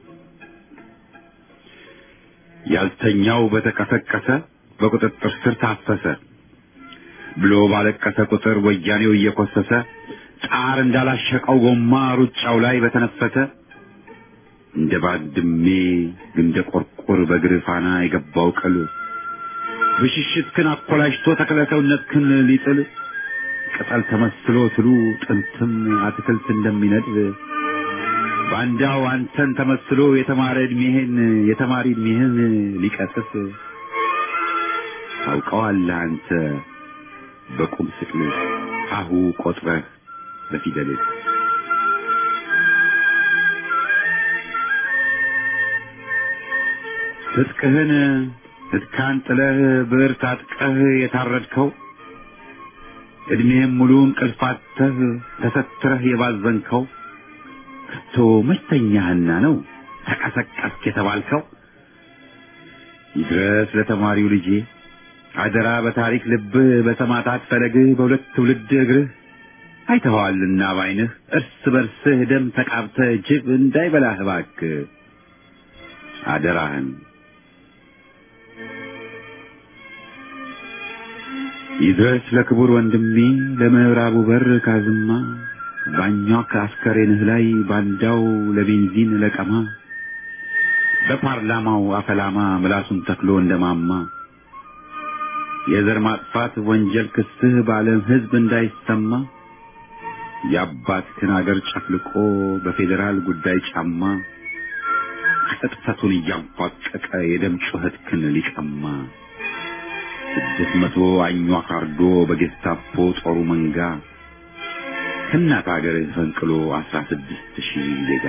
ያልተኛው በተቀሰቀሰ በቁጥጥር ስር ታፈሰ ብሎ ባለቀሰ ቁጥር ወያኔው እየኮሰሰ ጣር እንዳላሸቀው ጎማ ሩጫው ላይ በተነፈሰ እንደ ባድሜ እንደ ቆርቆር በእግር ፋና የገባው ቅል ብሽሽትክን አኮላሽቶ ተክለሰውነትክን ሊጥል ቅጠል ተመስሎ ትሉ ጥንትም አትክልት እንደሚነድብ ባንዳው አንተን ተመስሎ የተማረ እድሜህን የተማሪ እድሜህን ሊቀጥፍ ታውቀዋለህ አንተ በቁም ስቅል ሀሁ ቆጥረህ በፊደልህ ትጥቅህን ትጥካን ጥለህ ብዕር ታጥቀህ የታረድከው እድሜህም ሙሉ እንቅልፋተህ ተሰትረህ የባዘንከው ከቶ መተኛህና ነው ተቀሰቀስክ የተባልከው ይድረስ ለተማሪው ልጄ አደራ በታሪክ ልብህ በሰማዕታት ፈለግህ በሁለት ትውልድ እግርህ አይተኸዋልና ባይንህ እርስ በርስህ ደም ተቃብተህ ጅብ እንዳይበላህ እባክህ አደራህን ይድረስ ለክቡር ወንድሜ ለምዕራቡ በር ካዝማ ባኛው ከአስከሬንህ ላይ ባንዳው ለቤንዚን ለቀማ በፓርላማው አፈላማ ምላሱን ተክሎ እንደማማ የዘር ማጥፋት ወንጀል ክስህ በዓለም ሕዝብ እንዳይሰማ የአባትህን አገር ጨፍልቆ በፌዴራል ጉዳይ ጫማ ቅጥፈቱን እያንፏቀቀ የደም ጩኸትክን ሊቀማ ስድስት መቶ አኟክ አርዶ በጌስታፖ ጦሩ መንጋ ከእናት አገርህ ፈንቅሎ አስራ ስድስት ሺህ ዜጋ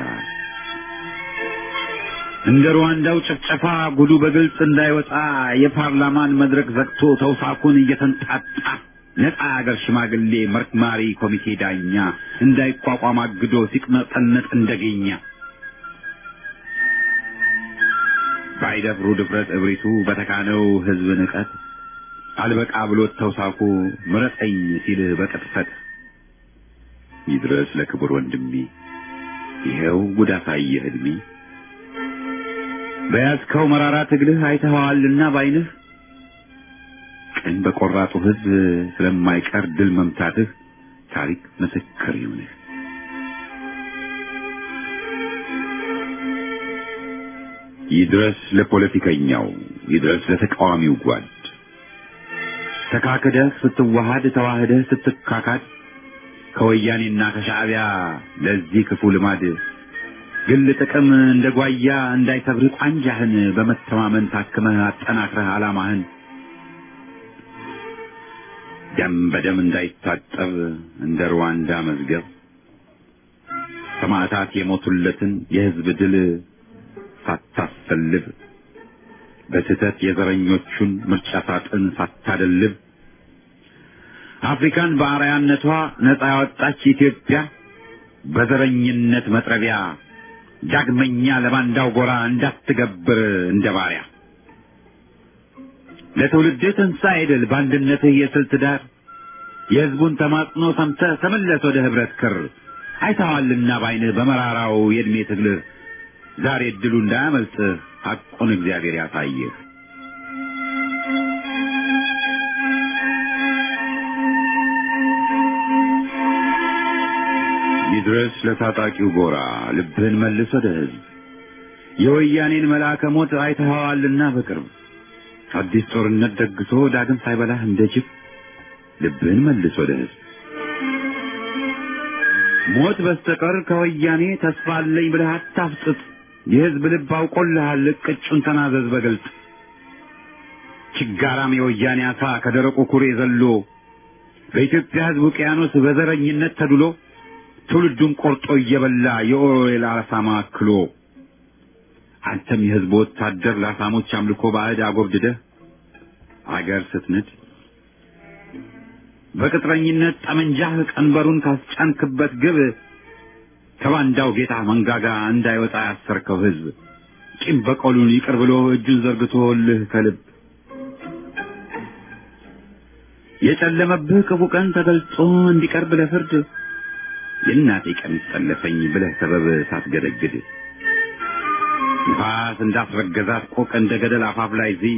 እንደ ሩዋንዳው ጭፍጨፋ ጉዱ በግልጽ እንዳይወጣ የፓርላማን መድረክ ዘግቶ ተውሳኩን እየተንጣጣ ነፃ አገር ሽማግሌ መርማሪ ኮሚቴ ዳኛ እንዳይቋቋም አግዶ ሲቅመጠነጥ እንደገኛ ባይደፍሩ ድፍረት እብሪቱ በተካነው ሕዝብ ንቀት አልበቃ ብሎት ተውሳኩ ምረጠኝ ሲልህ በቅጥፈት ይድረስ ለክቡር ወንድሜ ይኸው ጉድ አሳየህ ዕድሜ በያዝከው መራራ ትግልህ አይተኸዋልና ባይንህ ቀን በቆራጡ ሕዝብ ስለማይቀር ድል መምታትህ ታሪክ ምስክር ይሁንህ። ይድረስ ለፖለቲከኛው፣ ይድረስ ለተቃዋሚው ጓድ ተካክደህ ስትዋሃድ ተዋህደህ ስትካካድ ከወያኔና ከሻዕቢያ ለዚህ ክፉ ልማድ ግል ጥቅም እንደ ጓያ እንዳይሰብር ቋንጃህን በመተማመን ታክመህ አጠናክረህ ዓላማህን ደም በደም እንዳይታጠብ እንደ ሩዋንዳ መዝገብ ሰማዕታት የሞቱለትን የሕዝብ ድል ሳታሰልብ በስህተት የዘረኞቹን ምርጫ ሳጥን ሳታደልብ አፍሪካን በአርአያነቷ ነፃ ያወጣች ኢትዮጵያ በዘረኝነት መጥረቢያ ዳግመኛ ለባንዳው ጎራ እንዳትገብር እንደ ባሪያ ለትውልድህ ትንሣኤ ድል በአንድነትህ የስልት ዳር የሕዝቡን ተማጽኖ ሰምተህ ተመለስ ወደ ኅብረት ክር አይተዋልና ባይንህ በመራራው የዕድሜ ትግልህ ዛሬ እድሉ እንዳያመልጥህ ሐቁን እግዚአብሔር ያሳይህ። ይድረስ ለታጣቂው ጎራ ልብህን መልስ ወደ ሕዝብ የወያኔን መልአከ ሞት አይተኸዋልና በቅርብ አዲስ ጦርነት ደግሶ ዳግም ሳይበላህ እንደ ጅብ ልብህን መልስ ወደ ሕዝብ ሞት በስተቀር ከወያኔ ተስፋ አለኝ ብለህ አታፍጥጥ። የሕዝብ ልብ አውቆልሃል፣ እቅጩን ተናዘዝ በግልጥ ችጋራም የወያኔ አሳ ከደረቁ ኩሬ ዘሎ በኢትዮጵያ ሕዝብ ውቅያኖስ በዘረኝነት ተድሎ ትውልዱን ቆርጦ እየበላ የኦሮዌል አሳማ አክሎ አንተም የሕዝብ ወታደር ለአሳሞች አምልኮ ባዕድ አጎብድደህ አገር ስትንድ በቅጥረኝነት ጠመንጃህ ቀንበሩን ካስጫንክበት ግብ ከባንዳው ጌታ መንጋጋ እንዳይወጣ ያሰርከው ሕዝብ ቂም በቀሉን ይቅር ብሎ እጁን ዘርግቶልህ ከልብ የጨለመብህ ክፉ ቀን ተገልጾ እንዲቀርብ ለፍርድ የእናቴ ቀሚስ ጠለፈኝ ብለህ ሰበብ ሳትገደግድ ንፋስ እንዳስረገዛት ቆቅ እንደ ገደል አፋፍ ላይ ዝይ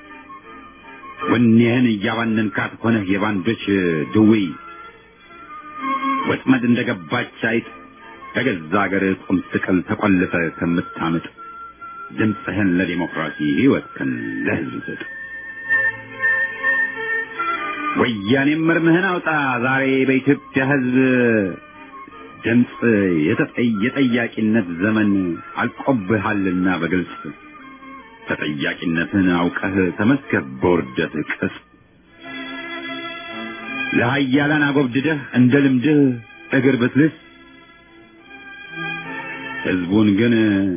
ወኔህን እያባነንካት ሆነህ የባንዶች ድውይ ወጥመድ እንደገባች አይጥ ከገዛ አገር ቁም ስቅል ተቆልፈ ከምታምጥ ድምፅህን ለዲሞክራሲ ሕይወትህን ለሕዝብ ስጥ። ወያኔም እርምህን አውጣ ዛሬ በኢትዮጵያ ሕዝብ ድምፅ የጠያቂነት ዘመን አልቆብሃልና በግልጽ ተጠያቂነትን አውቀህ ተመስገብ በውርደት ቅጽ ለሀያላን አጎብድደህ እንደ ልምድህ እግር ብትልስ ሕዝቡን ግን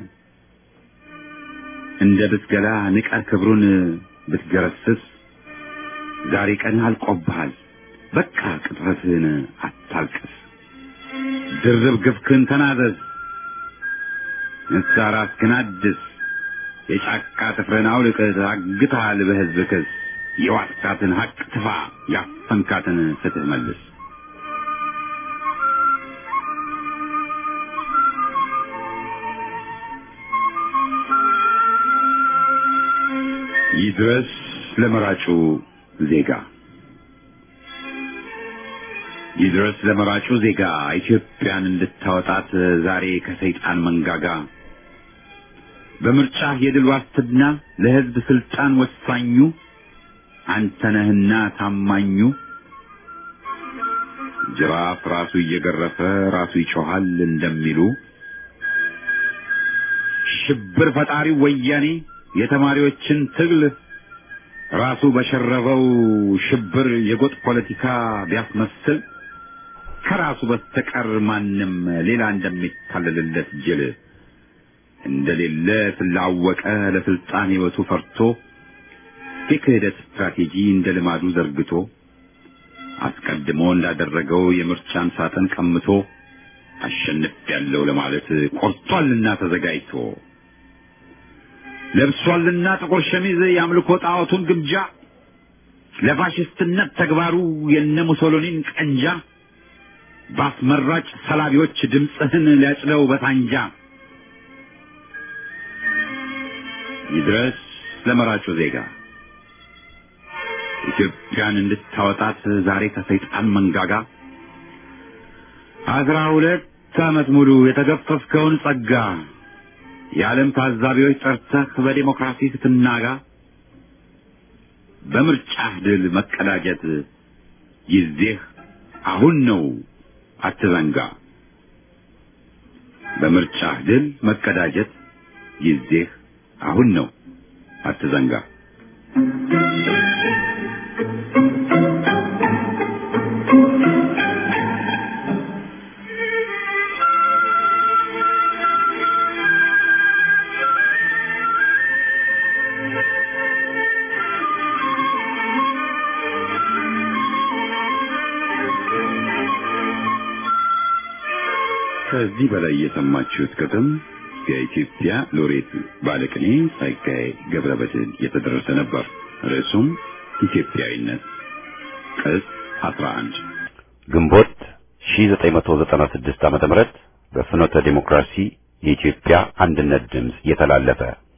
እንደ ብትገላ ንቀህ ክብሩን ብትገረስስ ዛሬ ቀን አልቆብሃል። በቃ ቅጥፈትህን አታልቅስ። ድርብ ግፍክን ተናዘዝ። ንስሐ ራስህን አድስ። የጫካ ጥፍርን አውልቅ። ታግተሃል በሕዝብ ክስ። የዋጥካትን ሐቅ ትፋ። ያፈንካትን ፍትህ መልስ። ይድረስ ለመራጩ ዜጋ ይድረስ ለመራጩ ዜጋ ኢትዮጵያን እንድታወጣት ዛሬ ከሰይጣን መንጋጋ በምርጫ የድል ዋስትና ለሕዝብ ስልጣን ወሳኙ አንተ ነህና ታማኙ ጅራፍ ራሱ እየገረፈ ራሱ ይጮሃል እንደሚሉ ሽብር ፈጣሪው ወያኔ የተማሪዎችን ትግል ራሱ በሸረበው ሽብር የጎጥ ፖለቲካ ቢያስመስል ከራሱ በስተቀር ማንም ሌላ እንደሚታለልለት ጅል እንደሌለ ስላወቀ ለስልጣን ሕይወቱ ፈርቶ የክህደት ስትራቴጂ እንደ ልማዱ ዘርግቶ አስቀድሞ እንዳደረገው የምርጫን ሳጥን ቀምቶ አሸንፍ ያለው ለማለት ቆርጧልና ተዘጋጅቶ ለብሷልና ጥቁር ሸሚዝ የአምልኮ ጣዖቱን ግምጃ ለፋሽስትነት ተግባሩ የነ ሙሶሎኒን ቀንጃ በአስመራጭ ሰላቢዎች ድምፅህን ሊያጭለው በሳንጃ ይድረስ ለመራጩ ዜጋ ኢትዮጵያን እንድታወጣት ዛሬ ከሰይጣን መንጋጋ አስራ ሁለት ዓመት ሙሉ የተገፈፍከውን ጸጋ የዓለም ታዛቢዎች ጠርተህ በዲሞክራሲ ስትናጋ በምርጫህ ድል መቀዳጀት ጊዜህ አሁን ነው፣ አትዘንጋ። በምርጫ ድል መቀዳጀት ጊዜህ አሁን ነው። አትዘንጋ። ከዚህ በላይ የሰማችሁት ግጥም የኢትዮጵያ ሎሬት ባለቅኔ ጸጋዬ ገብረመድኅን የተደረሰ ነበር። ርዕሱም ኢትዮጵያዊነት ቅጽ 11 ግንቦት 1996 ዓመተ ምህረት በፍኖተ ዲሞክራሲ የኢትዮጵያ አንድነት ድምፅ የተላለፈ